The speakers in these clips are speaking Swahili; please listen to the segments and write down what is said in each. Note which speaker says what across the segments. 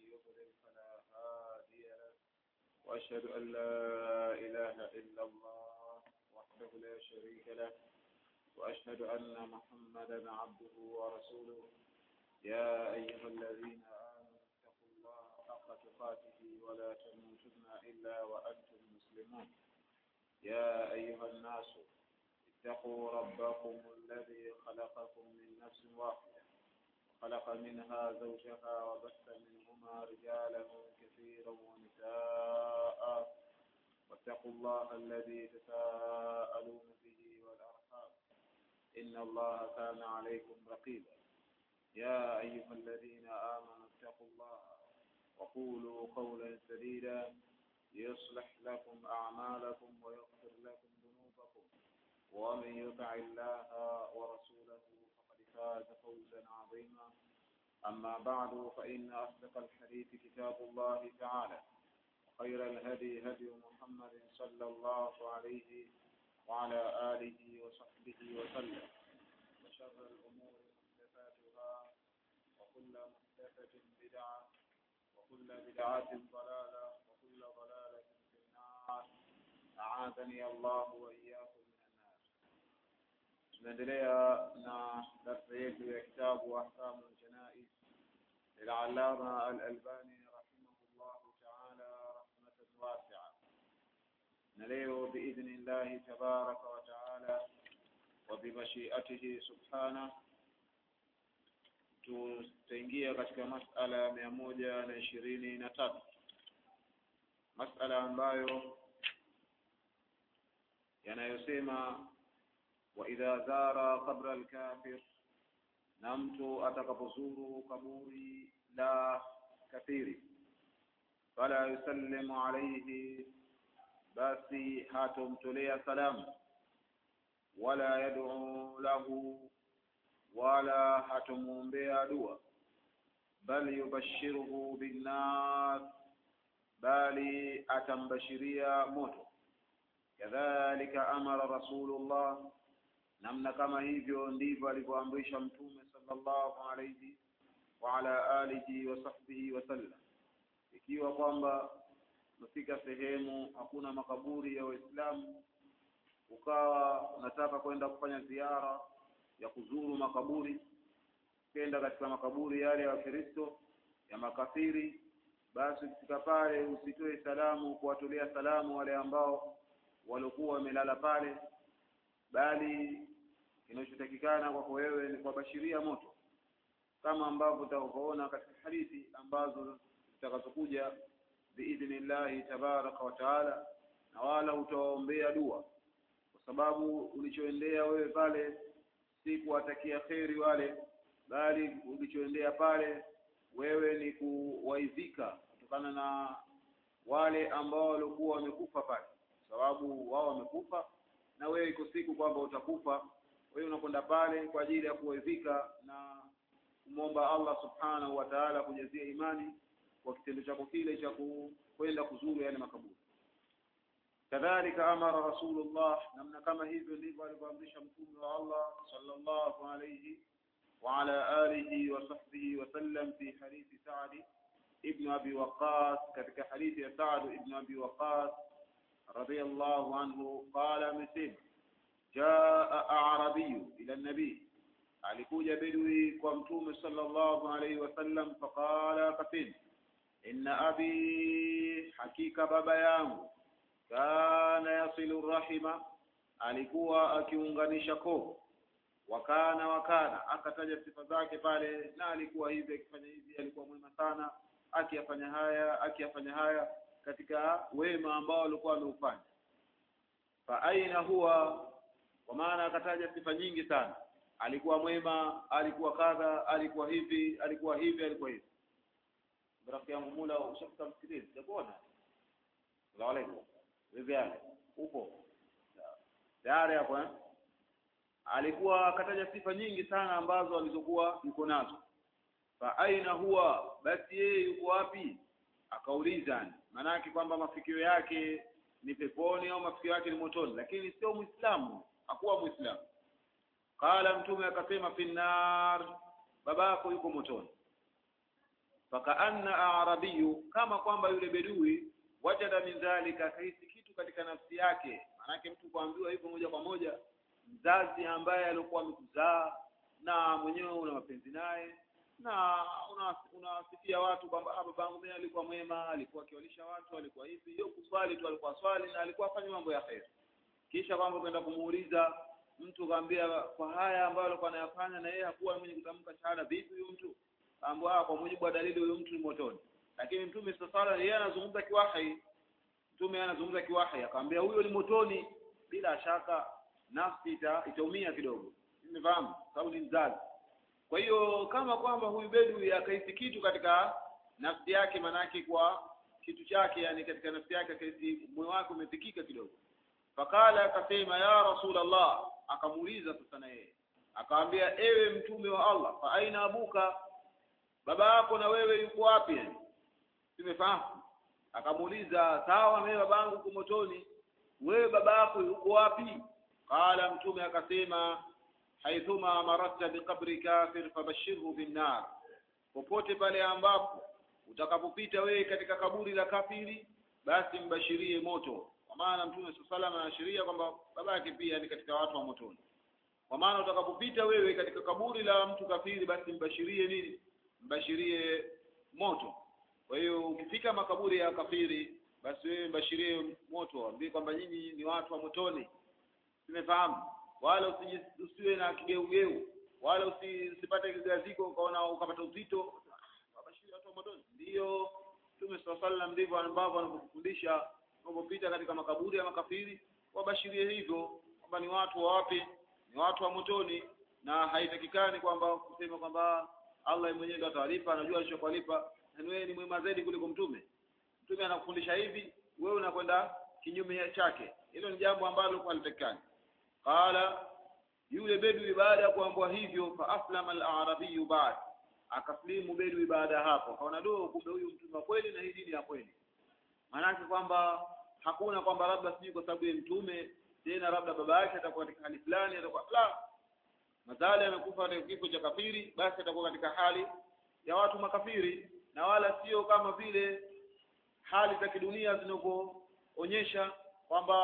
Speaker 1: يضلل فلا هادي له وأشهد أن لا إله إلا الله وحده لا شريك له وأشهد أن محمدا عبده ورسوله يا أيها الذين آمنوا اتقوا الله حق تقاته ولا تموتن إلا وأنتم مسلمون يا أيها الناس اتقوا ربكم الذي خلقكم من نفس واحدة خلق منها زوجها وبث منهما رجالا كثيرا ونساء واتقوا الله الذي تساءلون به والأرحام إن الله كان عليكم رقيبا يا أيها الذين آمنوا اتقوا الله وقولوا قولا سديدا يصلح لكم أعمالكم ويغفر لكم ذنوبكم ومن يطع الله ورسوله فقد فاز فوزا عظيما أما بعد فإن أصدق الحديث كتاب الله تعالى وخير الهدي هدي محمد صلى الله عليه وعلى آله وصحبه وسلم وشر الأمور محدثاتها وكل محدثة بدعة وكل بدعة ضلالة وكل ضلالة في النار أعاذني الله وإياكم من النار tunaendelea na darsa yetu ya kitabu ahkamu ljanais للعلامة الألباني رحمه الله تعالى رحمة واسعة نليه بإذن الله تبارك وتعالى وبمشيئته سبحانه tutaingia katika masala ya mia moja na ishirini na tatu masala ambayo yanayosema waidha zara qabra alkafir na mtu atakapozuru kaburi la kafiri fala yusallimu alaihi basi hatomtolea salamu wala yad'u lahu wala hatomwombea dua bal yubashiruhu binnar bali atambashiria moto kadhalika amara rasulullah namna kama hivyo ndivyo alivyoamrisha mtume sallallahu alayhi wa ala alihi wa sahbihi wasallam ikiwa kwamba umefika sehemu hakuna makaburi ya waislamu ukawa unataka kwenda kufanya ziara ya kuzuru makaburi kenda katika makaburi yale ya wakristo ya makafiri basi ukifika pale usitoe salamu kuwatolea salamu wale ambao waliokuwa wamelala pale bali kinachotakikana kwako wewe ni kuwabashiria moto kama ambavyo utakavyoona katika hadithi ambazo zitakazokuja biidhnillahi tabaraka wa taala na wala utawaombea dua kwa sababu ulichoendea wewe pale si kuwatakia kheri wale bali ulichoendea pale wewe ni kuwaidhika kutokana na wale ambao walikuwa wamekufa pale sababu wao wamekufa na wewe iko siku kwamba utakufa wewe unakwenda pale kwa ajili ya kuwaidhika na kumwomba Allah subhanahu wa ta'ala kujazia imani kwa kitendo chako kile cha kwenda kuzuru yale makaburi kadhalika amara rasulullah namna kama hivyo ndivyo alivyoamrisha mtume wa Allah sallallahu alayhi wa ala alihi wa sahbihi wa sallam fi hadithi Sa'd ibn Abi Waqqas katika hadithi ya Sa'd ibn Abi Waqqas radiyallahu anhu qala misib jaa a'rabiy ila an-nabi alikuja bedwi kwa mtume sallallahu alayhi wasallam faqala kafin inna abi hakika baba yangu kana yasilu rahima alikuwa akiunganisha koo wakana wakana akataja sifa zake pale na alikuwa hivi akifanya hivi alikuwa mwema sana akiyafanya haya akiyafanya haya katika wema ambao alikuwa ameufanya fa aina huwa kwa maana akataja sifa nyingi sana alikuwa mwema alikuwa kadha alikuwa hivi alikuwa hivi alikuwa hivi rafiki yangu mula ushafika msikilizi sijakuona salamu alaykum vipi yale upo tayari hapo eh alikuwa akataja sifa nyingi sana ambazo alizokuwa yuko nazo fa aina huwa basi yeye yuko wapi akauliza maanake kwamba mafikio yake ni peponi au mafikio yake ni motoni lakini sio muislamu hakuwa muislamu qala mtume akasema finnar babako yuko motoni fakaanna arabiyu kama kwamba yule bedui wajada min dhalika akahisi kitu katika nafsi yake maanake mtu kuambiwa hivyo moja kwa moja mzazi ambaye alikuwa amekuzaa na mwenyewe una mapenzi naye na unawasifia una watu kwamba babangu mimi alikuwa mwema alikuwa akiwalisha watu alikuwa hivi hiyo kuswali tu alikuwa swali na alikuwa afanya mambo ya kheri kisha kwamba kwenda kumuuliza mtu kaambia kwa haya ambayo alikuwa anayafanya na yeye hakuwa mwenye kutamka shahada vipi huyu mtu ambao kwa mujibu wa dalili huyu mtu ni motoni lakini mtume sala yeye anazungumza kiwahi mtume anazungumza kiwahi akamwambia huyo ni motoni bila shaka nafsi ita, itaumia kidogo nimefahamu sababu ni mzazi kwa hiyo kama kwamba huyu bedui akahisi kitu katika nafsi yake manake kwa kitu chake yani katika nafsi yake akahisi moyo wake umefikika kidogo fakala akasema ya rasulallah akamuuliza sasa na yeye akamwambia ewe mtume wa Allah fa aina abuka baba yako na wewe yuko wapi yani simefahamu akamuuliza sawa mimi babangu yuko motoni wewe baba yako yuko wapi qala mtume akasema haithuma maratta biqabri kafir fabashirhu binnar popote pale ambapo utakapopita wewe katika kaburi la kafiri basi mbashirie moto kwa maana mtume sallallahu anaashiria kwamba baba yake pia ni katika watu wa motoni kwa maana utakapopita wewe katika kaburi la mtu kafiri basi mbashirie nini mbashirie moto kwa hiyo ukifika makaburi ya kafiri basi wewe mbashirie moto ambie kwamba nyinyi ni watu wa motoni simefahamu wala usiwe na kigeugeu wala usipate kigaziko ukaona ukapata uzito wabashiri watu wa motoni ndio Mtume swalla sallam ndivyo ambavyo anakufundisha unapopita katika makaburi ya makafiri wabashirie hivyo kwamba ni watu wa wapi ni watu wa motoni na haitakikani kwamba kusema kwamba Allah mwenyewe ndiye atawalipa anajua alichokulipa na wewe ni mwema zaidi kuliko mtume mtume anakufundisha hivi wewe unakwenda kinyume chake hilo ni jambo ambalo halitakikani qala yule bedwi baada ya kuambiwa hivyo fa aslama al-arabiy ba'd akaslimu bedwi baada ya hapo akaona do kumbe huyu mtume wa kweli na hii dini ya kweli maanake kwamba hakuna kwamba labda sijui kwa sababu ya mtume tena labda baba yake atakuwa katika hali fulani atakuwa la madhali amekufa katika kifo cha kafiri basi atakuwa katika hali ya watu makafiri na wala sio kama vile hali za kidunia zinavyoonyesha kwamba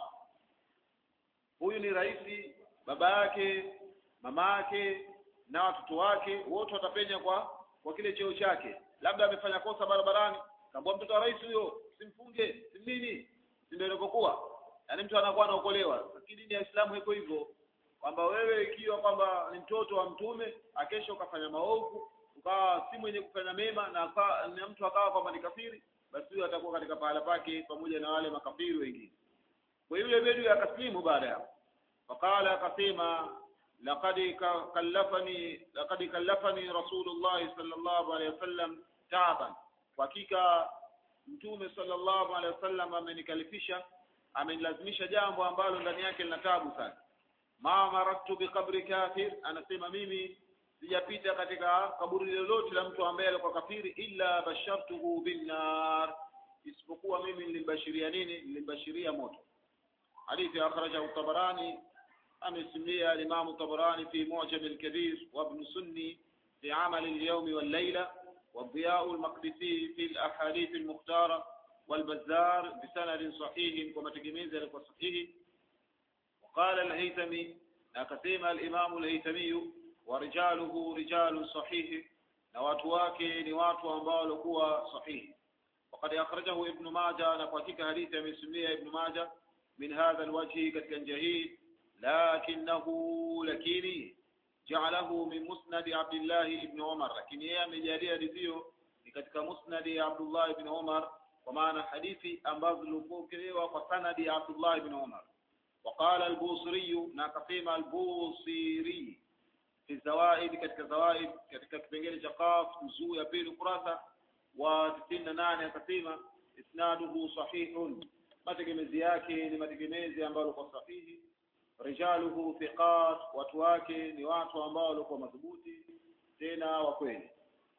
Speaker 1: huyu ni rais baba yake mama yake na watoto wake wote watapenya kwa kwa kile cheo chake labda amefanya kosa barabarani kaambia mtoto wa rais huyo simfunge simnini si ndio ilivyokuwa yaani mtu anakuwa anaokolewa lakini dini ya Uislamu iko hivyo kwamba wewe ikiwa kwamba ni mtoto wa mtume akesha ukafanya maovu ukawa si mwenye kufanya mema na, aka, na mtu akawa kwamba ni kafiri basi huyo atakuwa katika pahala pake pamoja na wale makafiri wengine kwa yule bedu akaslimu baada ya faqala akasema laqad kallafani laqad kallafani rasulullah sallallahu alaihi wasallam taaban hakika mtume sallallahu alaihi wasallam amenikalifisha amenilazimisha jambo ambalo ndani yake lina taabu sana ma maraktu biqabri kafir anasema mimi sijapita katika kaburi lolote la mtu ambaye alikuwa kafiri illa bashartuhu binnar isipokuwa mimi nilimbashiria nini nilimbashiria moto hadithi akhrajahu tabarani amesimlia al-imam tabarani fi mu'jam al-kabir wa ibn sunni fi amal al-yawm wal-layla والضياء المقدسي في الأحاديث المختارة والبزار بسند صحيح وما تجميز لك صحيح وقال الهيثمي نقسم الإمام الهيثمي ورجاله رجال صحيح نواتواك نوات أنبال قوى صحيح وقد أخرجه ابن ماجه نقاتك حديث من سمية ابن ماجه من هذا الوجه قد جهيد لكنه لكيني جعله من مسند عبد الله بن عمر لكن yeye amejalia hadithi ni katika musnad ya Abdullah ibn Umar kwa maana hadithi ambazo zilipokelewa kwa sanadi ya Abdullah ibn Umar وقال البوصري ناقسم البوصيري في الزوائد katika zawaid katika kipengele cha qaf juzuu ya pili kurasa wa 98 akasema isnaduhu sahihun mategemezi yake ni mategemezi ambayo kwa sahihi rijaluhu thiqat watu wake ni watu ambao walikuwa madhubuti tena wa kweli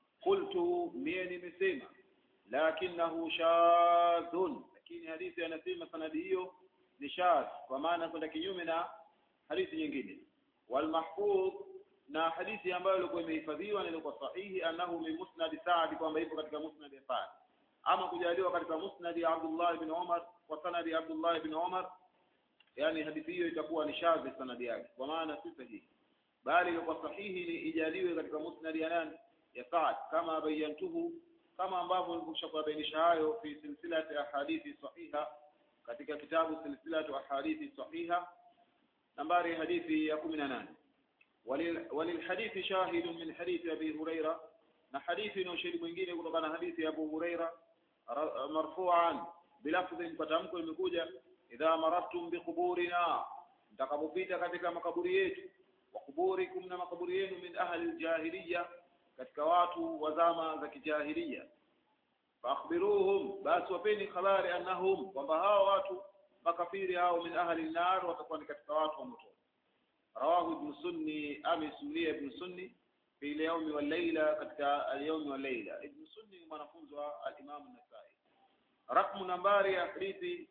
Speaker 1: qultu mie nimesema lakinahu shadhun lakini hadithi anasema sanadi hiyo ni shadh kwa maana kwenda kinyume na hadithi nyingine walmahfudh na hadithi ambayo ilikuwa imehifadhiwa na ilikuwa sahihi annahu min musnad Sa'd kwamba ipo katika musnad ya Sa'd ama kujaliwa katika musnad ya Abdullah ibn Umar kwa sanadi ya Abdullah ibn Umar yani hadithi hiyo itakuwa ni shadhi sanadi yake kwa maana si sahihi bali ilikuwa sahihi ni ijaliwe katika musnad ya nani ya Sa'd kama bayantuhu kama ambavyo nilikushabainisha hayo fi silsilati ahadithi sahiha katika kitabu silsilatu ahadithi sahiha nambari hadithi ya 18 وللحديث شاهد من حديث أبي هريرة na hadithi na ushahidi mwingine kutokana na hadithi ya Abu Huraira marfu'an bilafdhi kwa tamko limekuja idha marartum biquburina mtakapopita katika makaburi yetu wa kuburikum na makaburi yenu min ahli aljahiliya katika watu wa zama za kijahiliya faakhbiruhum basi wapeni habari annahum kwamba hao watu makafiri hao min ahli an-nar watakuwa ni katika watu wa moto rawahu ibn sunni amisulia ibn sunni fi al-yawm wal layla katika al-yawm wal layla ibn sunni mwanafunzi wa al-imam an-nasai rakmu nambari ya hadithi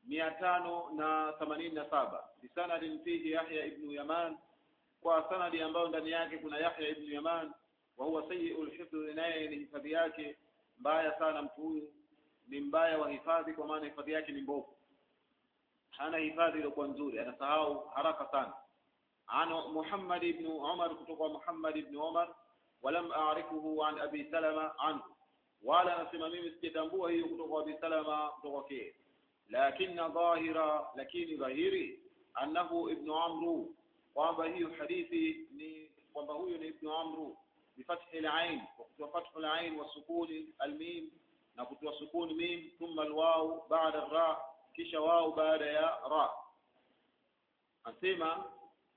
Speaker 1: 587 bisanadin fihi yahya ibn yaman kwa sanadi ambayo ndani yake kuna yahya ibn yaman wa huwa sayyi'ul hifdh naye ni hifadhi yake mbaya sana mtu huyu ni mbaya wa hifadhi kwa maana hifadhi yake ni mbovu hana hifadhi iliyokuwa nzuri anasahau haraka sana عن محمد بن عمر كتب محمد بن عمر ولم أعرفه عن أبي سلمة عنه ولا نسمى ميم سكتنبوه هي كتب أبي سلمة كتب كيه لكن ظاهرا لكن ظاهري أنه ابن عمرو kwamba hiyo hadithi ni kwamba huyo ni ibn amru bifathi al-ain wa kutoa fathu al-ain wa sukuni al-mim na kutoa sukuni mim thumma al-waw ba'da ar-ra kisha waw baada ya ra asema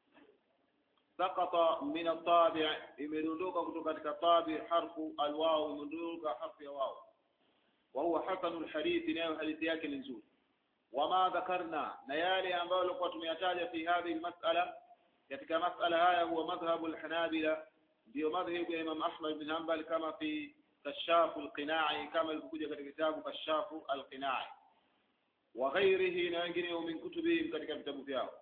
Speaker 1: سقط من الطابع imedondoka kutoka katika tabi harfu alwaw imedondoka harfu ya waw wa huwa hasanu alhadith nayo hadithi yake ni nzuri wama dhakarna na yale ambayo tulikuwa tumeyataja fi hadhihi almas'ala katika mas'ala haya huwa madhhabu alhanabila ndio madhhabu ya Imam Ahmad bin Hanbal kama fi kashaf alqina'i kama ilivyokuja katika kitabu kashaf alqina'i wa ghairihi na wengineo min kutubihim katika vitabu vyao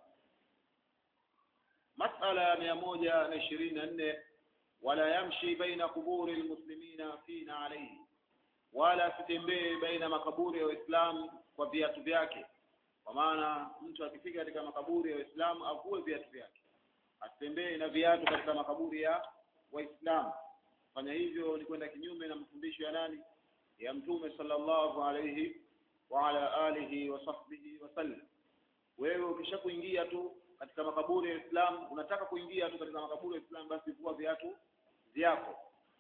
Speaker 1: مسألة ميموجة نشرين أنه ولا يمشي بين قبور المسلمين فينا عليه ولا sitembee baina makaburi ya Waislamu kwa viatu vyake kwa maana mtu akifika katika makaburi ya Waislamu avue viatu vyake asitembee na viatu katika makaburi ya Waislamu fanya hivyo ni kwenda kinyume na mafundisho ya nani ya mtume sallallahu alayhi wa ala alihi wa sahbihi wasallam wewe ukishakuingia tu katika makaburi ya Islam unataka kuingia tu katika makaburi ya Islam basi vua viatu vyako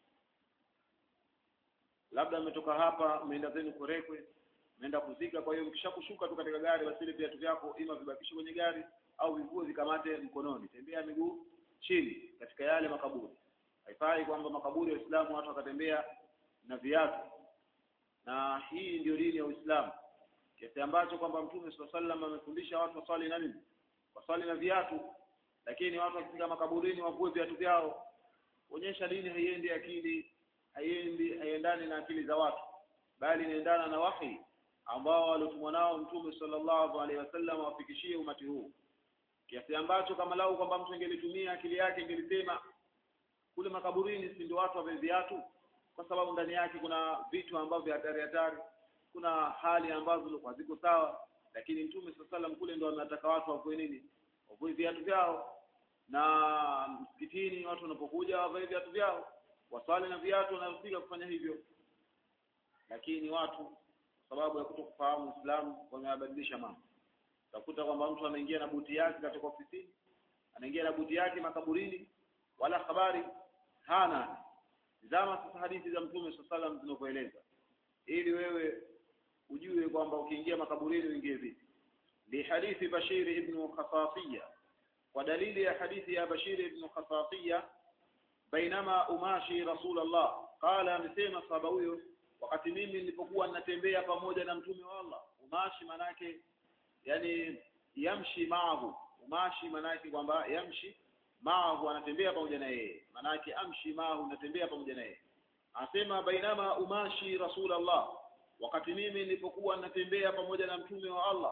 Speaker 1: labda mmetoka hapa mmeenda zenu Korekwe mmeenda kuzika kwa hiyo mkishakushuka tu katika gari basi ile viatu vyako ima vibakishe kwenye gari au vivue vikamate mkononi tembea miguu chini katika yale makaburi haifai kwamba makaburi ya Uislamu watu wakatembea na viatu na hii ndio dini ya Uislamu kiasi ambacho kwamba Mtume swalla sallam amefundisha watu waswali na nini waswali na viatu lakini watu wakifika makaburini wavue viatu vyao onyesha dini haiendi akili haiendi haiendani na akili za watu bali inaendana na wahi ambao waliotumwa nao mtume sallallahu alaihi wasallam wafikishie umati huu kiasi ambacho kama lau kwamba mtu ingelitumia akili yake ingelisema kule makaburini si ndio watu wave viatu kwa sababu ndani yake kuna vitu ambavyo hatari hatari kuna hali ambazo zilikuwa ziko sawa lakini mtume sallam kule ndo anataka watu wavue nini wavue viatu vyao na msikitini watu wanapokuja wavae viatu vyao waswali na viatu wanafika kufanya hivyo lakini watu kwa sababu ya kutokufahamu Uislamu wameyabadilisha mambo utakuta kwamba mtu anaingia na buti yake katika ofisini anaingia na buti yake makaburini wala habari hana zama sasa hadithi za mtume sallam zinavyoeleza ili wewe ujue kwamba ukiingia makaburini uingie vipi li hadithi Bashir ibn Khasasiyya kwa dalili ya hadithi ya Bashir ibn Khasasiyya bainama umashi Rasulullah qala amesema sahaba huyo wakati mimi nilipokuwa ninatembea pamoja na mtume wa Allah umashi manake yani yamshi maahu umashi manake kwamba yamshi maahu anatembea pamoja na yeye manake amshi maahu natembea pamoja na yeye anasema bainama umashi Rasulullah wakati mimi nilipokuwa natembea pamoja na mtume wa Allah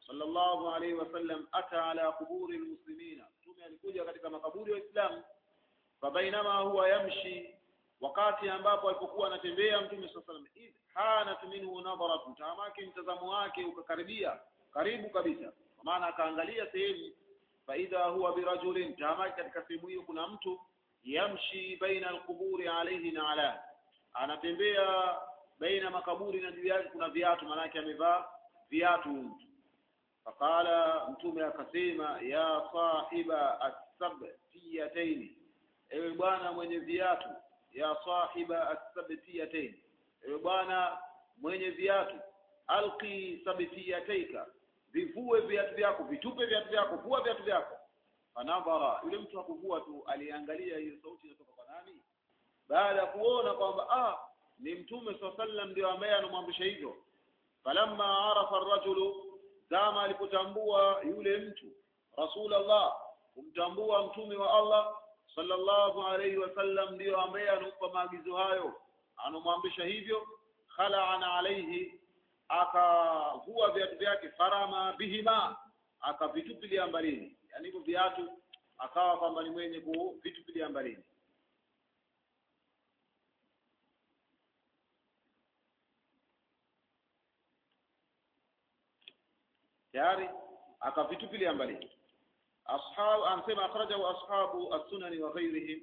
Speaker 1: sallallahu alaihi wasallam ata ala kuburi almuslimina mtume alikuja katika makaburi ya Uislamu fabainama huwa yamshi wakati ambapo alipokuwa anatembea mtume saa salam idh hanat minhu nadharatun taamake mtazamo wake ukakaribia karibu kabisa kwa maana akaangalia sehemu faidha huwa birajulin taamake katika sehemu hiyo kuna mtu yamshi baina alquburi alayhi na ala anatembea baina makaburi na juu yake kuna viatu maanake amevaa viatu mtu faqala mtume akasema ya sahiba assabtiyataini ewe bwana mwenye viatu ya sahiba assabtiyataini ewe bwana mwenye viatu alqi sabtiyataika vivue viatu vyako vitupe viatu vyako vua viatu vyako fanadhara yule mtu hakuvua tu aliangalia hiyo sauti inatoka kwa nani baada ya kuona kwamba ah ni mtume saa sallam ndio ambaye anamwamrisha hivyo falamma arafa arrajulu zama alipotambua yule mtu rasulallah kumtambua mtume wa allah sallallahu alayhi wasallam ndiyo ambaye anampa maagizo hayo anamwamrisha hivyo khala'ana alayhi akavua viatu vyake farama bihima akavitupilia mbalini yani hivyo viatu akawa kwamba ni mwenye kuvitupilia mbalini tayari akavitupilia mbalini ashab anasema akhrajahu ashabu as-sunani wa ghayrihim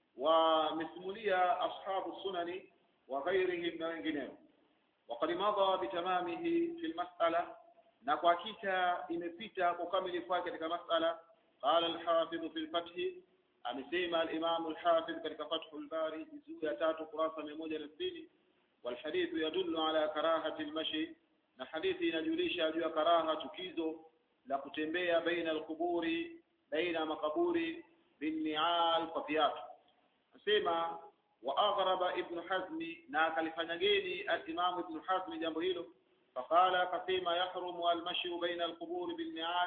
Speaker 1: wamesimulia ashabu sunani wa ghayrihim na wengineo وقد مضى بتمامه في المسألة na kwa hakika imepita kwa ukamilifu wake katika masala qala al-hafidh fi al-fath amesema al-imam al-hafidh katika fathul bari juzuu ya tatu kurasa 160 wal hadith yadullu ala karahati al-mashi na hadithi inajulisha juu ya karaha tukizo la kutembea baina al-quburi baina makaburi binnial kwa viatu nasema wa aghraba ibn hazmi na akalifanya geni al-imam ibn hazmi jambo hilo فقال كثيما يحرم المشي بين القبور بالنعال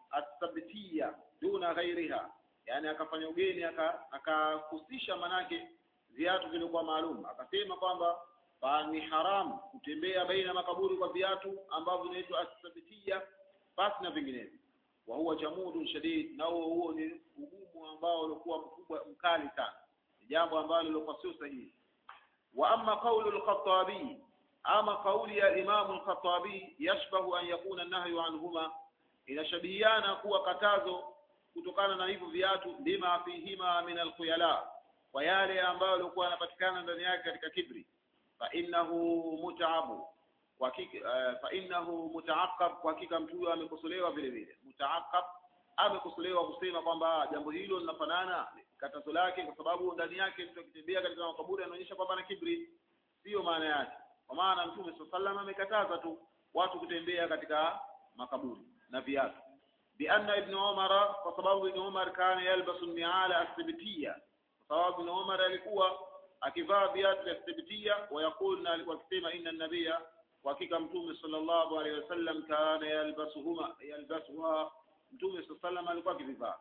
Speaker 1: الثبتية دون غيرها yani akafanya ugeni akahusisha manake viatu vilikuwa maalum akasema kwamba ni haram kutembea baina makaburi kwa viatu ambavyo vinaitwa athabitia basi na vinginevyo wa huwa jamudun shadid na huo huo ni ugumu ambao ulikuwa mkubwa mkali sana ni jambo ambalo lilikuwa sio sahihi wa amma qawlu al-khattabi ama kauli ya Imam al-Khattabi yashbahu an yakuna an-nahyu anhuma inashabihiana kuwa katazo kutokana na hivyo viatu lima fihima min al-khuyala kwa yale ambayo yalikuwa yanapatikana ndani yake katika kibri fa innahu mutaabu kwa hakika uh, fa innahu mutaaqqab kwa hakika mtu huyo amekosolewa vile vile mutaaqqab amekosolewa kusema kwamba jambo hilo linafanana katazo lake kwa sababu ndani yake mtu akitembea katika makaburi anaonyesha kwamba na kibri sio maana yake kwa maana mtume sallallahu amekataza tu watu kutembea katika makaburi na viatu bianna ibn umar kwa sababu ibn umar kana yalbasu ni'ala asbitiya kwa sababu ibn umar alikuwa akivaa viatu vya asbitiya wa yakul na alikuwa akisema inna nabiyya kwa hakika mtume sallallahu alaihi wasallam kana yalbasuhuma yalbasuha mtume sallallahu alikuwa akivivaa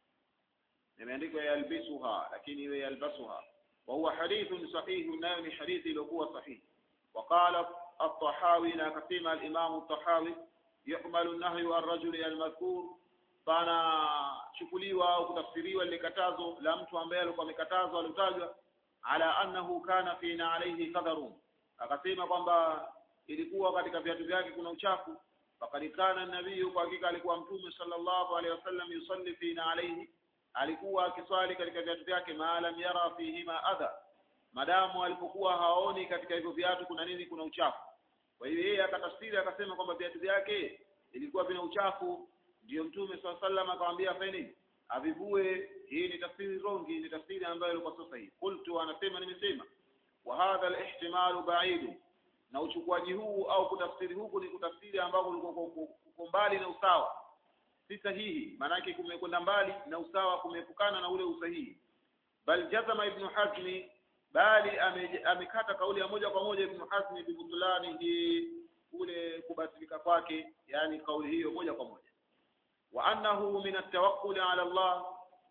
Speaker 1: imeandikwa yalbisuha lakini iwe yalbasuha wa huwa hadithun sahih nayo ni hadithi iliyokuwa sahihi وقال الطحاوي كثير الإمام الطحاوي يحمل النهي عن الرجل المذكور فانا chukuliwa au kutafsiriwa ile katazo la mtu ambaye alikuwa amekatazwa alitajwa ala annahu kana fina alayhi qadharun akasema kwamba ilikuwa katika viatu vyake kuna uchafu faqad kana nabii kwa hakika alikuwa mtume sallallahu alayhi wasallam yusalli fina alayhi alikuwa akiswali katika viatu vyake maalam yara fihima adha madamu alipokuwa haoni katika hivyo viatu kuna nini kuna uchafu kwa hiyo yeye akatafsiri akasema kwamba viatu vyake ilikuwa vina uchafu ndiyo mtume swalla sallam akamwambia afanye avivue hii ni tafsiri rongi ni tafsiri ambayo ilikuwa sio sahihi qultu anasema nimesema wa hadha al-ihtimalu ba'id na uchukuaji huu au kutafsiri huku ni kutafsiri ambako uko mbali na usawa si sahihi maanake kumekwenda mbali na usawa kumeepukana na ule usahihi bal jazama ibn hazmi bali amekata kauli ya moja kwa moja Ibn Hazm bibutulani hii kule kubatilika kwake yani kauli hiyo moja kwa moja wa annahu min at-tawakkul ala Allah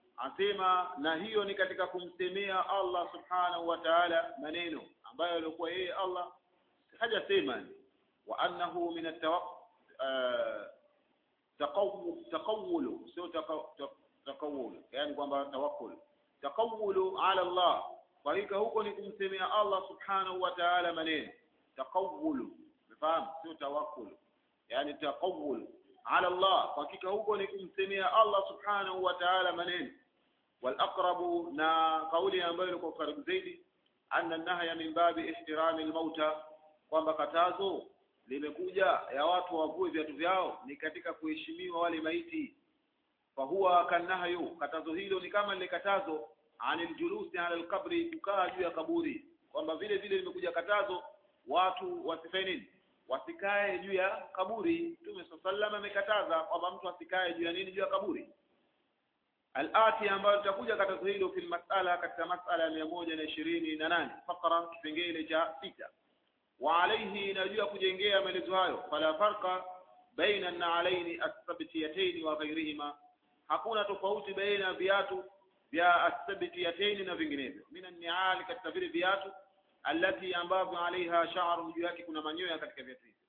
Speaker 1: asema na hiyo ni katika kumsemea Allah subhanahu wa ta'ala maneno ambayo alikuwa yeye Allah hajasema wa annahu min at-taqawwul sio taqawwul yani kwamba tawakkul taqawulu ala Allah kwa hakika huko ni kumsemea Allah subhanahu wa ta'ala maneno taqawulu umefahamu sio tawakkul yani taqawul ala Allah kwa hakika huko ni kumsemea Allah subhanahu wa ta'ala maneno wal aqrabu na kauli ambayo ilikuwa karibu zaidi anna nahya min babi ihtirami al-mauta kwamba katazo limekuja ya watu wavue viatu vyao ni katika kuheshimiwa wale maiti fahuwa kanahyu katazo hilo ni kama lile katazo anil julusi ala alqabri kukaa juu ya kaburi kwamba vile vile limekuja katazo watu wasifanye nini wasikae juu ya kaburi Mtume sallallahu amekataza kwamba mtu asikae juu ya nini juu ya kaburi Al-ati ambayo tutakuja katazo hilo fil mas'ala katika mas'ala ya mia moja na ishirini na nane fakra kipengele cha sita wa alayhi inajua kujengea maelezo hayo fala farqa baina an-na'alaini as-sabtiyatayn wa ghayrihima hakuna tofauti baina ya viatu vya as-sabtiyatayn na vinginevyo min an-ni'al katika vile viatu allati ambavyo alaiha sha'run juu yake kuna manyoya katika viatu hivi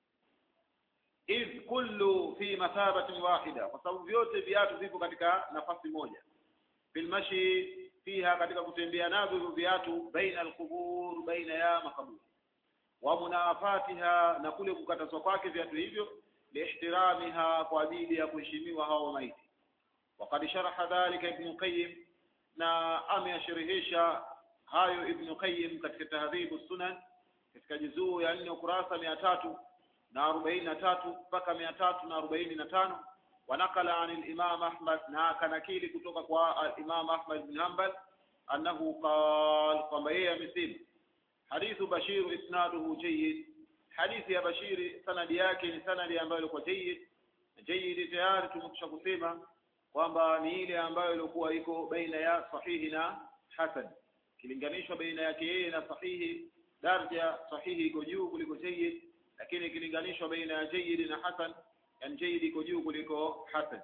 Speaker 1: idh kullu fi mathabatin wahida kwa sababu vyote viatu vipo katika nafasi moja fil mashi fiha katika kutembea navyo hivyo viatu baina al-qubur baina ya makaburi wa munafatiha na kule kukatazwa kwake viatu hivyo lihtiramiha kwa ajili ya kuheshimiwa hao maiti وقد شرح ذلك ابن قيم na ameyashirihisha hayo ibn qayyim katika tahdhibu sunan katika juzuu ya nne ukurasa mia tatu na arobaini na tatu mpaka mia tatu na arobaini na tano wanakala an al-imam ahmad na akanakili kutoka kwa al-imam ahmad bin hanbal annahu qal kwamba yeye amesema hadithu bashir isnaduhu jayyid hadithi ya bashiri sanadi yake ni sanadi ambayo ilikuwa jayyid jayyid tayari tumekwisha kusema kwamba ni ile ambayo ilikuwa iko baina ya sahihi na hasan kilinganishwa baina yake yeye na sahihi daraja sahihi iko juu kuliko jayyid lakini ikilinganishwa baina ya jayyid na hasan yani jayyid iko juu kuliko hasan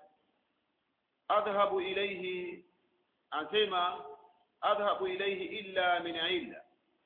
Speaker 1: adhhabu ilayhi asema adhhabu ilayhi illa min illa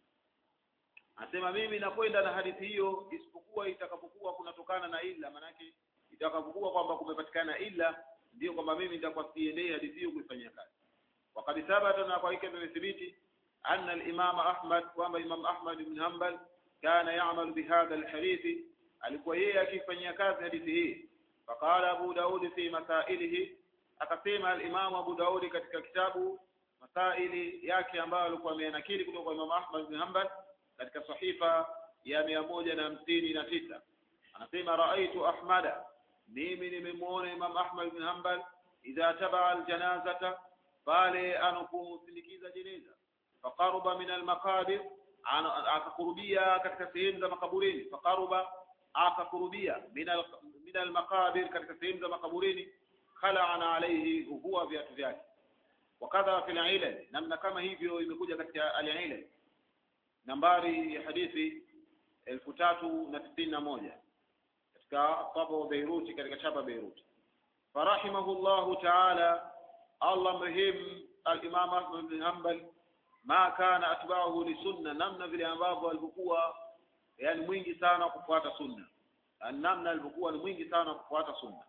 Speaker 1: asema mimi nakwenda na hadithi hiyo isipokuwa itakapokuwa kunatokana na illa manake itakapokuwa kwamba kumepatikana illa ndio kwamba mimi nitakuwa siendei hadithi hiyo kuifanyia kazi wakati thabata na kwa hiki imethibiti anna al-imam Ahmad kwamba Imam Ahmad ibn Hanbal kana ya'mal bihadha al-hadith alikuwa yeye akifanyia kazi hadithi hii faqala Abu Daud fi masailihi akasema al-Imam Abu Daud katika kitabu masaili yake ambayo alikuwa amenakili kutoka kwa Imam Ahmad ibn Hanbal katika sahifa ya mia moja na hamsini na tisa anasema raaitu ahmada mimi nimemuona Imam Ahmad ibn Hanbal idha tabaa aljanazata pale anaposindikiza jeneza faqaruba min almaqabir akakurubia katika sehemu za makaburini faqaruba akakurubia min almaqabir katika sehemu za makaburini khala'ana alayhi huwa viatu vyake wakadha fil ilal namna kama hivyo imekuja katika al-ilal nambari ya hadithi elfu tatu na tisini na moja katika taba Beiruti katika chapa Beiruti farahimahullahu ta'ala Allah mrehemu al-Imam Ahmad bin Hanbal ma kana atba'uhu li sunna namna vile ambavyo alivyokuwa yani mwingi sana kufuata sunna namna alivyokuwa ni mwingi sana kufuata sunna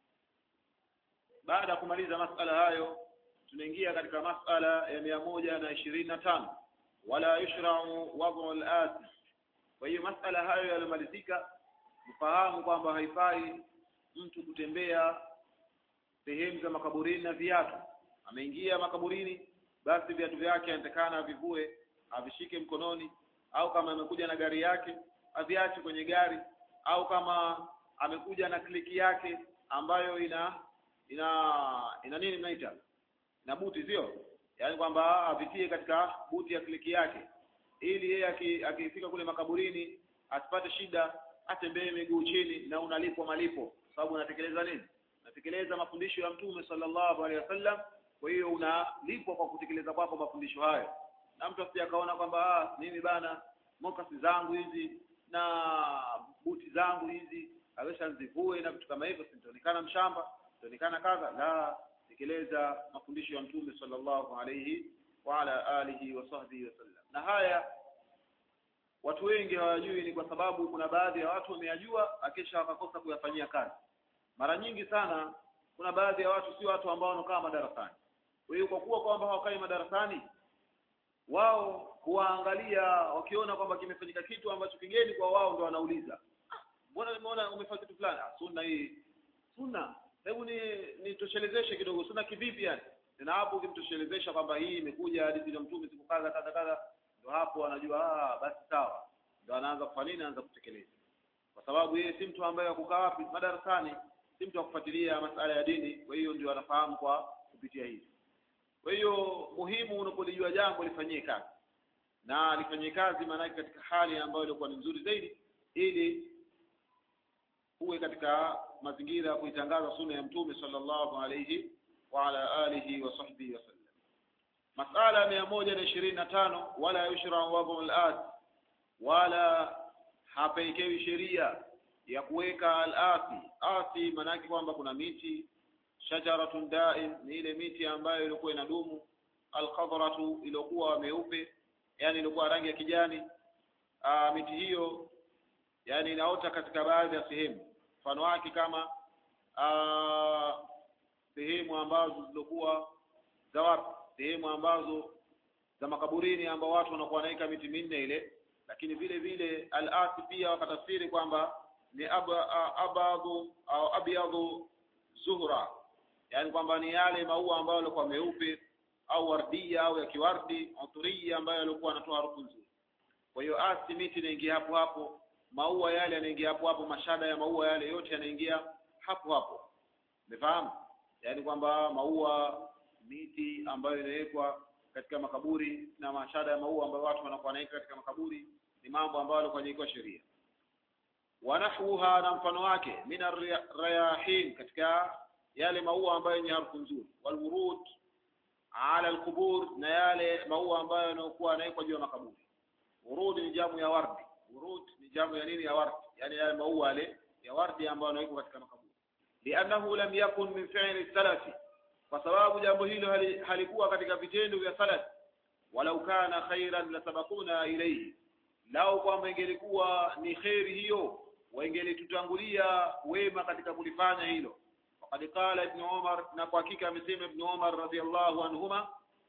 Speaker 1: baada ya kumaliza masala hayo tunaingia katika masala ya mia moja na ishirini na tano wala yushra'u wad'u al-ati kwa hiyo masala hayo yalimalizika mfahamu kwamba haifai mtu kutembea sehemu za makaburini na viatu ameingia makaburini basi viatu vyake anatakana avivue avishike mkononi au kama amekuja na gari yake aviache kwenye gari au kama amekuja na kliki yake ambayo ina ina ina nini mnaita na buti sio yaani kwamba apitie katika buti ya kliki yake ili yeye akifika kule makaburini asipate shida atembee miguu chini na unalipwa malipo sababu unatekeleza nini unatekeleza mafundisho ya mtume sallallahu alaihi wasallam kwa hiyo unalipwa kwa kutekeleza kwako mafundisho hayo na mtu asije akaona kwamba ah, mimi bana mokasi zangu hizi na buti zangu hizi awesha nzivue na vitu kama hivyo sitaonekana mshamba sitaonekana kadha la tekeleza mafundisho ya mtume sallallahu alayhi wa ala alihi wa sahbihi wasallam na haya watu wengi hawajui ni kwa sababu kuna baadhi ya watu wameyajua akisha wakakosa kuyafanyia kazi mara nyingi sana kuna baadhi ya watu si watu ambao wanakaa madarasani kwa hiyo kwa kuwa kwamba hawakai madarasani wao huwaangalia wakiona kwamba kimefanyika kitu ambacho kigeni kwa wao ndo wanauliza mbona nimeona umefanya kitu fulani ah, sunna hii sunna hebu ni nitoshelezeshe kidogo sunna kivipi yani na hapo ukimtoshelezesha kwamba hii imekuja hadithi ya mtume siku kadha kadha kadha ndo hapo anajua ah basi sawa ndo anaanza kufanya nini anaanza kutekeleza kwa sababu yeye si mtu ambaye akukaa wapi madarasani si mtu akufuatilia masala ya dini kwa hiyo ndio anafahamu kwa kupitia hivi kwa hiyo muhimu unapolijua jambo lifanyie kazi na lifanyie kazi maanake katika hali ambayo ilikuwa ni nzuri zaidi ili uwe katika mazingira ya kuitangaza sunna ya mtume sallallahu alayhi wa ala alihi wa sahbihi wasallam masala mia moja na ishirini na tano wala yushra wadhu al wala hapekewi sheria ya kuweka al-asi asi maanake kwamba kuna miti shajaratun daim ni ile miti ambayo ilikuwa inadumu alqadratu iliyokuwa meupe yani ilikuwa rangi ya kijani Aa, miti hiyo yani inaota katika baadhi ya sehemu mfano wake kama aa, sehemu ambazo zilikuwa za wapi sehemu ambazo za makaburini ambao watu wanakuwa wanaweka miti minne ile lakini vile vile al-asi pia wakatafsiri kwamba ni aba, abadhu au abyadhu zuhra yani kwamba ni yale maua ambayo yalikuwa meupe au wardia au ya kiwardi uturia ambayo yalikuwa yanatoa harufu nzuri kwa hiyo asi miti inaingia hapo hapo maua yale yanaingia hapo hapo mashada ya maua yale yote yanaingia hapo hapo umefahamu yaani kwamba maua miti ambayo inawekwa katika makaburi na mashada ya maua ambayo watu wanakuwa wanaweka katika makaburi ni mambo ambayo yalikuwa yanawekwa sheria wanahwuha na mfano wake min rayahin katika yale maua ambayo yenye harufu nzuri walwurud ala alqubur na yale maua ambayo yanayokuwa yanawekwa juu ya makaburi urud ni jamu ya wardi urud ni jamu ya nini ya wardi yani yale maua yale ya wardi ambayo yanawekwa katika makaburi liannahu lam yakun min fi'li salafi kwa sababu jambo hilo halikuwa katika vitendo vya salafi walau kana khairan lasabakuna ilayhi lau kwamba ingelikuwa ni kheri hiyo waingelitutangulia wema katika kulifanya hilo faqad qala ibn umar na kwa hakika amesema ibn umar radhiyallahu anhuma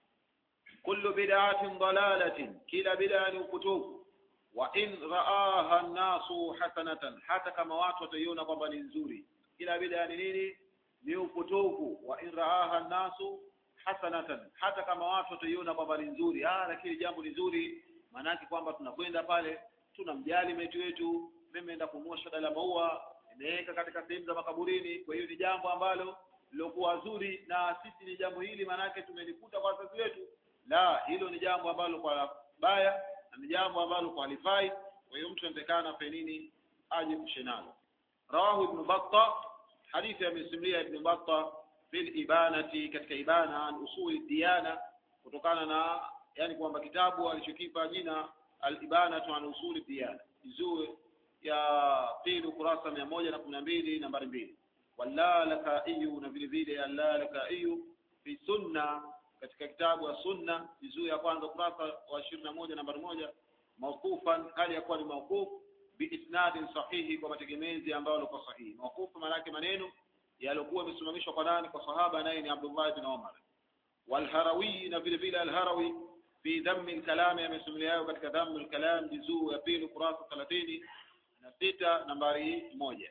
Speaker 1: kullu bid'atin dalalatin kila bid'a ni upotofu wa in ra'aha an-nasu hasanatan hata kama watu wataiona kwamba ni nzuri kila bid'a ni nini ni upotofu wa in ra'aha an-nasu hasanatan hata kama watu wataiona kwamba ni nzuri ah lakini jambo ni nzuri maanake kwamba tunakwenda pale tunamjali meti wetu mimi naenda kununua shada la maua nimeweka katika sehemu za makaburini kwa hiyo ni jambo ambalo lilokuwa zuri na sisi ni jambo hili maanake tumelikuta kwa wazazi wetu la hilo ni jambo ambalo kwa baya na ni jambo ambalo kwa halifai kwa hiyo mtu anatakana afe nini aje kushenalo rawahu ibn batta hadithi amesimulia ibn batta fil ibanati katika ibana an usuli diyana kutokana na yani kwamba kitabu alichokipa jina al-ibanatu an usuli diyana juzuu ya pili ukurasa mia moja na kumi na mbili nambari mbili walalakaiyu na vile vile allalakaiyu fi sunna katika kitabu ya sunna juzuu ya kwanza ukurasa wa ishirini na moja nambari moja mawqufan hali ya kuwa ni mawquf biisnadin sahihi kwa mategemezi ambayo yalikuwa sahihi mawqufu maana yake maneno yaliokuwa yamesimamishwa kwa nani kwa sahaba naye ni Abdullah ibn Umar walharawi na vile vile alharawi fi dhammi alkalam yamesimuliayo katika dhammi alkalam juzuu ya pili ukurasa 30 na sita nambari moja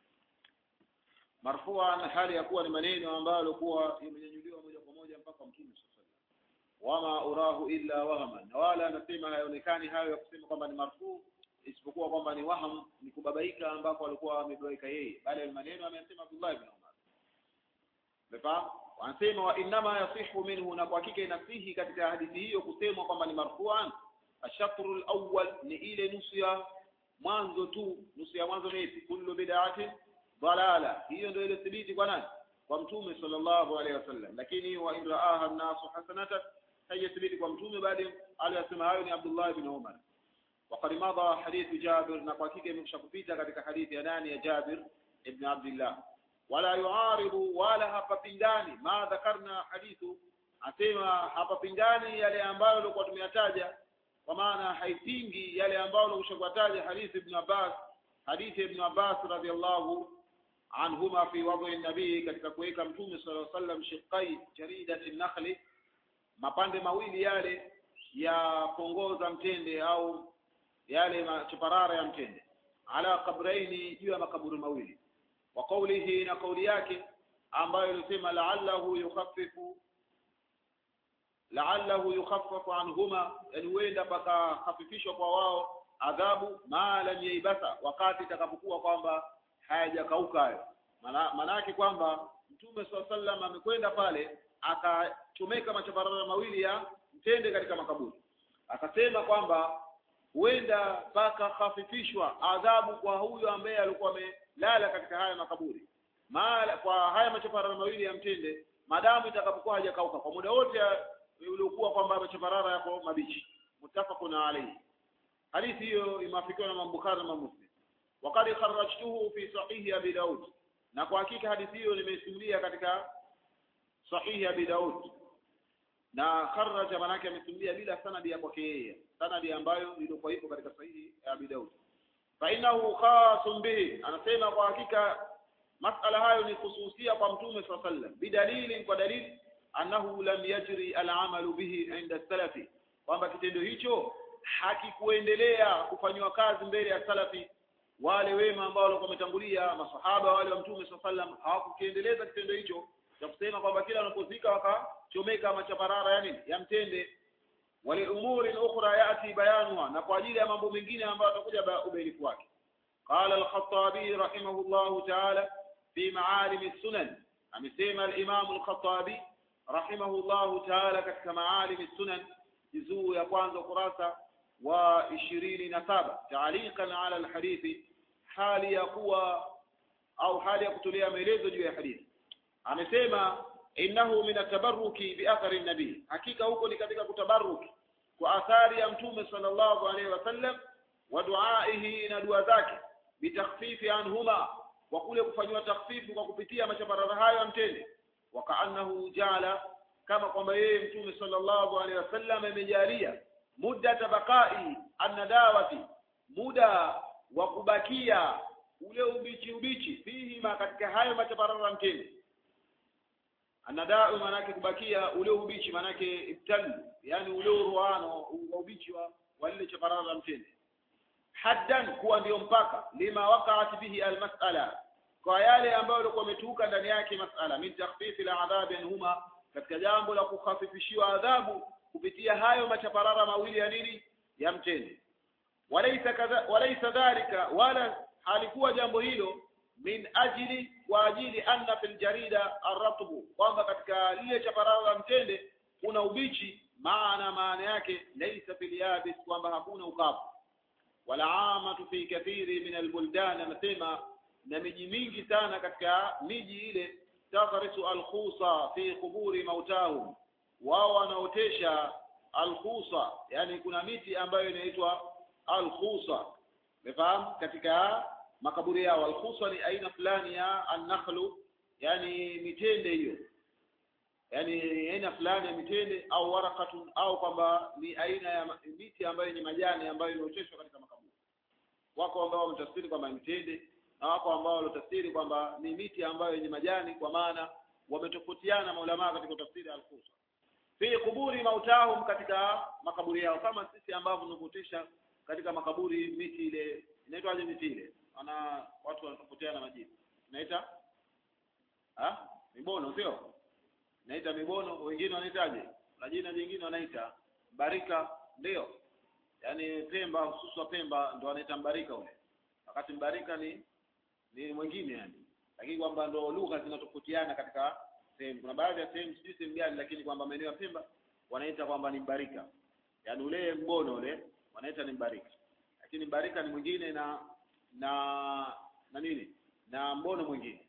Speaker 1: marfuan hali ya kuwa ni maneno ambayo yalikuwa yamenyanyuliwa moja kwa moja mpaka mtume wama urahu illa wahaman na wala anasema hayaonekani hayo ya kusema kwamba ni marfuu isipokuwa kwamba ni waham ni kubabaika ambako alikuwa amebabaika yeye bali maneno amesema Abdullah ibn Umar Umefahamu? Wanasema wa innama yasihu minhu na kwa hakika inasihi katika hadithi hiyo kusemwa kwamba ni marfu'an ashatru al-awwal ni ile nusu ya mwanzo tu nusu ya mwanzo ni ipi kullu bid'ati dalala hiyo ndio ile thibiti kwa nani kwa mtume sallallahu alaihi wasallam lakini wa in ra'aha an-nasu hasanatan haiyathibiti kwa mtume bali aliyasema hayo ni Abdullah ibn Umar وقد مضى حديث جابر na kwa hakika imekwisha kupita katika hadithi ya nani ya Jabir ibn Abdullah wala yuaridu wala hapapingani ma dhakarna hadithu asema hapapingani yale ambayo tulikuwa tumeyataja kwa maana haipingi yale ambayo tulikuwa hadithi ibn Abbas hadithi ibn Abbas radhiallahu anhuma fi wadhi nabii katika kuweka mtume sallallahu alaihi wasallam shiqai jaridati nakhli mapande mawili yale ya pongoza mtende au yale machaparara ya mtende ala kabraini juu ya makaburi mawili wa qawlihi na kauli yake ambayo ilisema la'allahu yukhaffifu la'allahu yukhaffafu anhuma yani huenda pakahafifishwa kwa wao adhabu ma lam yaibasa wakati itakapokuwa kwamba hayajakauka hayo maana yake kwamba mtume swalla sallam amekwenda pale akachomeka machaparara mawili ya mtende katika makaburi akasema kwamba huenda pakahafifishwa adhabu kwa huyo ambaye alikuwa amelala katika haya makaburi Maala, kwa haya machaparara mawili ya mtende madamu itakapokuwa hajakauka kwa muda wote uliokuwa kwamba machaparara yako mabichi muttafaqun alayhi hadithi hiyo imeafikiwa na Imam Bukhari na Muslim waqad kharrajtuhu fi sahihi Abi Daud na kwa hakika hadithi hiyo nimeisimulia katika sahihi Abi Daud na kharraja manake amesimulia bila sanadi ya kwake yeye sanadi ambayo ilikuwa ipo katika sahihi ya Abi Daud fa innahu khasun bihi anasema kwa hakika masala hayo ni khususia kwa mtume swalla sallam bidalili kwa dalili annahu lam yajri al'amalu bihi inda salafi kwamba kitendo hicho hakikuendelea kufanywa kazi mbele ya salafi wale wema ambao walikuwa wametangulia masahaba wale wa mtume swalla sallam hawakukiendeleza kitendo hicho cha kusema kwamba kila wanapozika wakachomeka machaparara ya nini ya mtende wali umuri ukhra yati bayanuha na kwa ajili ya mambo mengine ambayo atakuja ubainifu wake قال الخطابي رحمه الله تعالى في معالم السنن amesema al-Imam al-Khattabi rahimahullahu ta'ala katika maalim sunan juzuu ya kwanza ukurasa wa ishirini na saba taaliqan ala alhadithi hali ya kuwa au hali ya kutolea maelezo juu ya hadithi amesema innahu min atabarruki bi athari nabii hakika huko ni katika kutabaruki kwa athari ya mtume sallallahu alaihi wasallam wa duaihi na dua zake bitakhfifi anhuma wa kule kufanywa takhfifu kwa kupitia machaparara hayo ya mtende wakaannahu jala kama kwamba yeye mtume sallallahu alaihi wasallam amejalia muda tabaqai annadawati muda wa kubakia ule ubichi ubichi fihima katika hayo machaparara mtende anadau manake kubakia ule ubichi manake ibtal yani ule uruano wa ubichi wa wale chaparara mtende haddan kuwa ndio mpaka lima waqa'at bihi almas'ala kwa yale ambayo yalikuwa yametuka ndani yake mas'ala min takhfifi al'adhabi anhuma katika jambo la kukhafifishiwa adhabu kupitia hayo machaparara mawili ya nini ya mtende walaysa kadha walaysa dhalika wala halikuwa jambo hilo min ajili kwa ajili anna fil jarida arratbu kwamba katika lile chaparara la mtende kuna ubichi maana maana yake laysa fil yabis kwamba hakuna ukavu wala amatu fi kathiri min albuldan anasema na miji mingi sana katika miji ile taghrisu alkhusa fi quburi mautahum wao wanaotesha alkhusa yani kuna miti ambayo inaitwa alkhusa umefahamu katika makaburi yao alkhusa ni aina fulani ya annakhlu yani mitende hiyo yani aina fulani ya mitende au warakatun au kwamba ni aina ya miti ambayo ni majani ambayo imeoteshwa katika makaburi wako ambao wametafsiri kwamba mitende na wako ambao walotafsiri kwamba ni miti ambayo yenye majani kwa maana wametofautiana maulama katika tafsiri al-Qusa fi kuburi mautahum katika makaburi yao kama sisi ambavyo tunapotisha katika makaburi miti ile inaitwaje miti ile ana watu wanatofautiana majina inaita ah mibono sio naita mibono wengine wanaitaje na jina jingine wanaita barika ndio yaani Pemba hususa Pemba ndo wanaita mbarika ule wakati mbarika ni ni mwingine yani lakini kwamba ndo lugha zinatofautiana katika sehemu kuna baadhi ya sehemu sijui sehemu gani lakini kwamba maeneo ya Pemba wanaita kwamba ni mbarika yaani ule mbono ule wanaita ni mbarika lakini mbarika ni mwingine na na na nini na mbono mwingine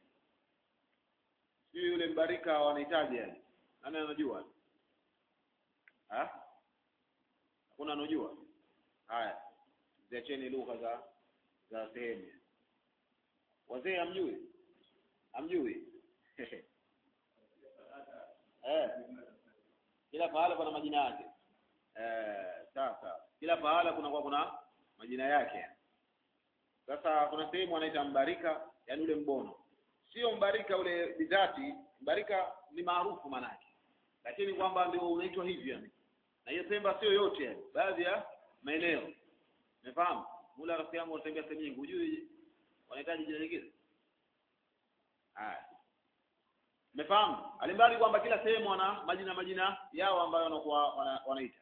Speaker 1: sijui yule mbarika wanahitaji yani nani anajua ha hakuna anajua haya ziacheni lugha za za sehemu wazee hamjui hamjui eh kila pahala kuna majina yake eh sasa kila pahala kuna kwa kuna majina yake sasa kuna sehemu wanaita mbarika yani ule mbono sio mbarika ule bidhati mbarika ni maarufu manake lakini kwamba ndio unaitwa hivyo yani na hiyo Pemba sio yote yani baadhi ya maeneo umefahamu mula rafiki yangu wanatembea sehemu nyingi hujui wanahitaji jina lingine haya umefahamu alimbali kwamba kila sehemu wana majina majina yao ambayo wanakuwa wana, wanaita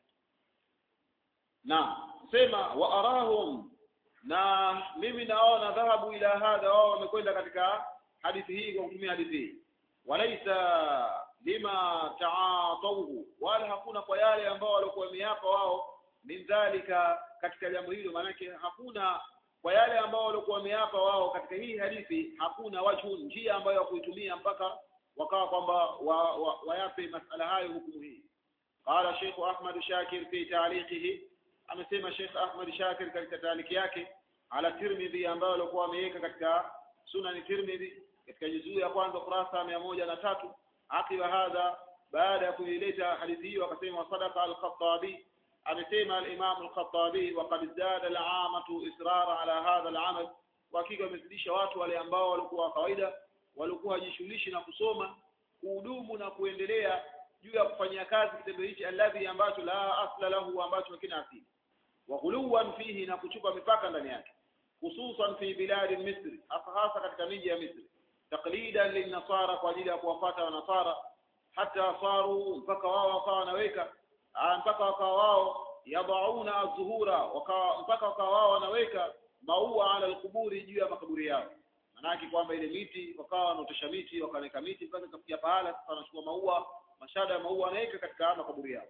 Speaker 1: na sema wa arahum na mimi naona dhahabu ila hadha wao wamekwenda katika hadithi hii kwa kutumia hadithi hii walaisa lima taatauhu wala hakuna kwa yale ambao walikuwa wameapa wao min dhalika katika jambo hilo maanake hakuna kwa yale ambao walikuwa wameapa wao katika hii hadithi hakuna wajhu njia ambayo wakuitumia mpaka wakawa kwamba wa, wa, wayape masala hayo hukumu hii qala Sheikh Ahmad Shakir fi ta'liqihi amesema Sheikh Ahmad Shakir katika taaliki yake ala Tirmidhi ambayo alikuwa ameweka katika Sunan Tirmidhi katika juzuu ya kwanza kurasa mia moja na tatu akiwa hadha baada ya kuileta hadithi hiyo akasema sadaqa al-Khattabi amesema al-Imam al-Khattabi wa qad zada al-amatu israra ala hadha al-amal kwa hakika wamezidisha watu wale ambao walikuwa kawaida walikuwa hajishughulishi na kusoma kuhudumu na kuendelea juu ya kufanyia kazi kitendo hichi alladhi ambacho la asla lahu ambacho hakina asili wa ghuluwan fihi na kuchupa mipaka ndani yake hususan fi biladi misri hasa hasa katika miji ya misri taqlidan linnasara kwa ajili ya kuwafata wanasara hata saru mpaka wao wakawa wanaweka mpaka wakawa wao yadauna zuhura wakawa mpaka wakawa wao wanaweka maua ala alquburi juu ya makaburi yao manake kwamba ile miti wakawa wanaotesha miti wakaweka miti mpaka ikafikia pahala sasa wanachukua maua mashada ya maua wanaweka katika makaburi yao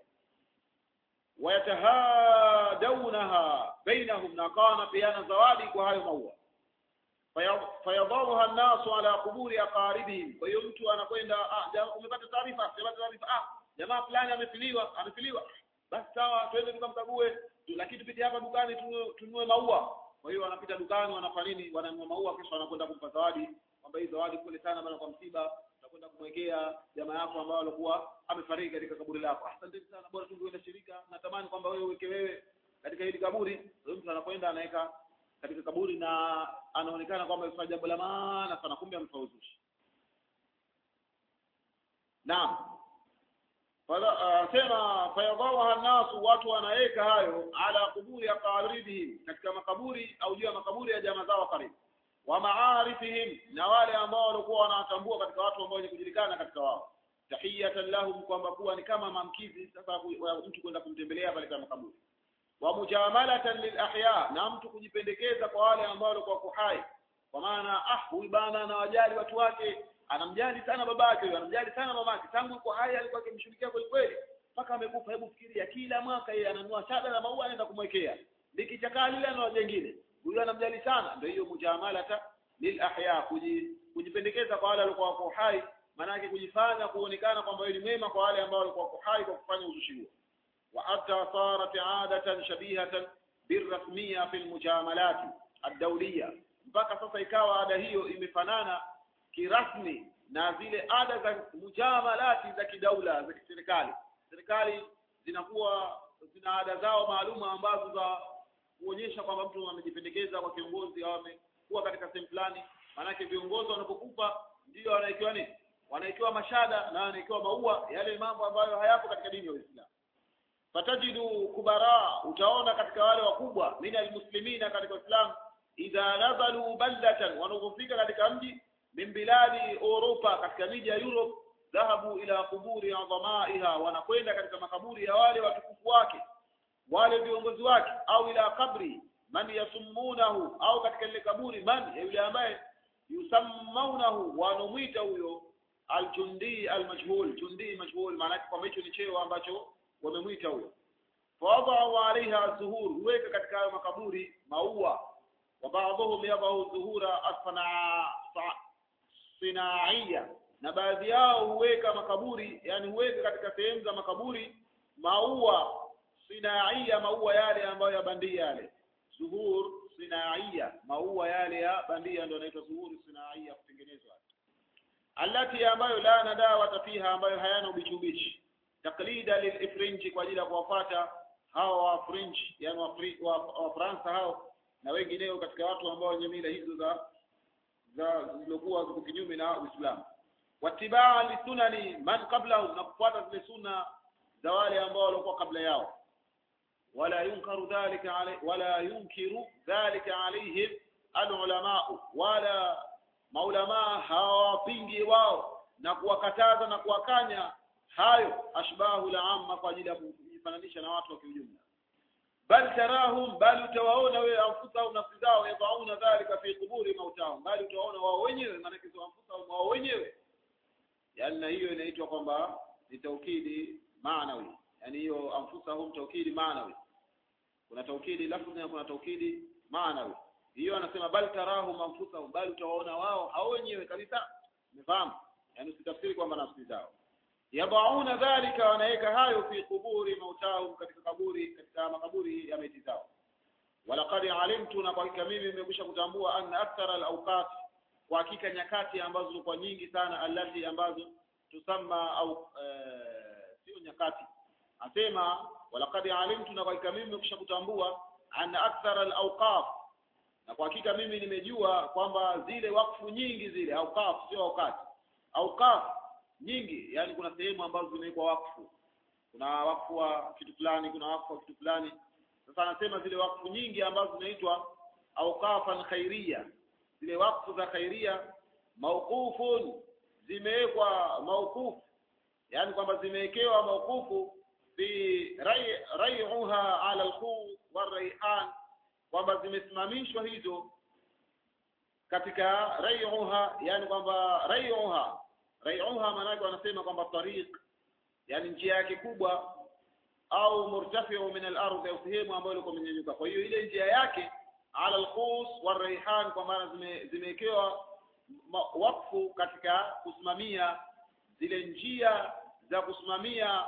Speaker 1: wayatahadaunaha bainahum na wakawa wanapeana zawadi kwa hayo maua fayadharuha nnasu ala quburi aqaribihim kwa hiyo mtu anakwenda ah, umepata taarifa umepata taarifa ah jamaa fulani amefiliwa amefiliwa basi sawa twende tukamkague lakini tupite hapa dukani tununue maua kwa hiyo wanapita dukani wanafanya nini wananunua maua kisha wanakwenda kumpa zawadi kwamba hii zawadi kule sana bana kwa msiba utakwenda kumwekea jamaa yako ambao alikuwa amefariki katika kaburi lako asante sana bora tungeenda shirika natamani kwamba wewe uweke wewe katika hili kaburi huyo mtu anakwenda anaweka katika kaburi na anaonekana kwamba amefanya jambo la maana sana kumbe amefauzushi naam sema fayadawaha nasu watu wanaweka hayo ala kuburi aqaribihim katika makaburi au juu ya makaburi ya jamaa zao karibu wa maarifihim na wale ambao walikuwa wanawatambua katika watu ambao wenye kujulikana katika wao tahiyatan lahum kwamba kuwa ni kama mamkizi sasa mtu kwenda kumtembelea pale kama makaburi wa mujamalatan lil ahya na mtu kujipendekeza kwa wale ambao walikuwa kuhai kwa maana ah huyu bana anawajali watu wake anamjali sana babake huyo anamjali sana mamake tangu yuko hai alikuwa akimshughulikia kweli kweli mpaka amekufa hebu fikiria kila mwaka yeye ananunua shada na maua anaenda kumwekea likichakaa lile na jengine huyo anamjali sana ndio hiyo mujamalata lil ahya kujipendekeza kwa wale walikuwa wako hai maanake kujifanya kuonekana kwamba wewe ni mwema kwa wale ambao walikuwa wako hai kwa kufanya uzushi huo wa hatta sarat adatan shabihatan birrasmiya fil mujamalat ad-dawliya mpaka sasa ikawa ada hiyo imefanana kirasmi na zile ada za mujamalati za kidaula za kiserikali serikali zinakuwa zina ada zao maalum ambazo za kuonyesha kwamba mtu amejipendekeza kwa kiongozi au amekuwa katika sehemu fulani maanake viongozi wanapokufa ndio wanaikiwa nini wanaikiwa mashada na wanaikiwa maua yale mambo ambayo hayapo katika dini ya Uislamu fatajidu kubara utaona katika wale wakubwa min almuslimina katika Uislamu idha nazalu baldatan wanapofika katika mji min biladi Europa katika miji ya Europe dhahabu ila kuburi adhamaiha wanakwenda katika makaburi ya wale watukufu wake wale viongozi wake au ila kabri man yasumunahu au katika ile kaburi man yule ambaye yusammaunahu wanamwita huyo aljundi almajhul jundi majhul maana kwamba hicho ni cheo ambacho wamemwita huyo fawadau alaiha zuhur huweka katika hayo makaburi maua wa baadhuhum yadau zuhura asfana sinaiya na baadhi yao huweka makaburi yani huweka katika sehemu za makaburi maua sinaiya maua yale ambayo ya bandia yale zuhur sinaiya maua yale ya bandia ndio yanaitwa zuhur sinaiya kutengenezwa allati ambayo la nadawa fiha ambayo hayana ubichi ubichi taklida lilifrinji kwa ajili ya kuwafuata hao wa fringe yani wa, wa, wa Fransa hao na wengineo katika watu ambao wenye mila hizo za za zilizokuwa ziko kinyume na Uislamu watibaa lisunani man qablahum na kufuata zile sunna za wale ambao walikuwa kabla yao wala yunkaru dhalika alay, wala yunkiru dhalika alaihim alulamaa wala maulamaa hawapingi wao na kuwakataza na kuwakanya hayo ashbahu la amma kwa ajili ya kujifananisha na watu wa kiujumla bal tarahum bal utawaona wewe anfusahum nafsi zao yadauna dhalika fi quburi mautahum bali utawaona wao wenyewe maana kizo anfusahum wao wenyewe yani na hiyo inaitwa kwamba ni taukidi maanawi yani hiyo anfusahum taukidi maanawi kuna taukidi lafzi na kuna taukidi maanawi hiyo anasema bal tarahum anfusahum bali utawaona wao hao wenyewe kabisa umefahamu yani usitafsiri kwamba nafsi zao yabauna dhalika wanaweka hayo fi kuburi mautahum katika kaburi katika makaburi ya maiti zao walaqad alimtu na kwa hakika mimi nimekwisha kutambua anna akthara alawqat kwa hakika nyakati ambazo zilikuwa nyingi sana allati ambazo tusamma au sio nyakati asema walaqad alimtu na kwa hakika mimi nimekwisha kutambua anna akthara alawqaf na kwa hakika mimi nimejua kwamba zile wakfu nyingi zile awqaf sio wakati awqaf nyingi yani kuna sehemu ambazo zimewekwa wakfu kuna wakfu wa kitu fulani kuna wakfu wa kitu fulani sasa anasema zile wakfu nyingi ambazo zinaitwa awqafan khairia zile wakfu za khairia mauqufun zimewekwa mauqufu yani kwamba zimewekewa mauqufu fi rai'uha ala alkhu waraihan kwamba zimesimamishwa hizo katika rai'uha yani kwamba rai'uha rai'uha maanake wanasema kwamba tariq yani njia yake kubwa au murtafiu min al-ardh au sehemu ambayo ilikuwa imenyanyuka kwa hiyo ile njia yake ala al-khus waraihan kwa maana zimewekewa wakfu katika kusimamia zile njia za kusimamia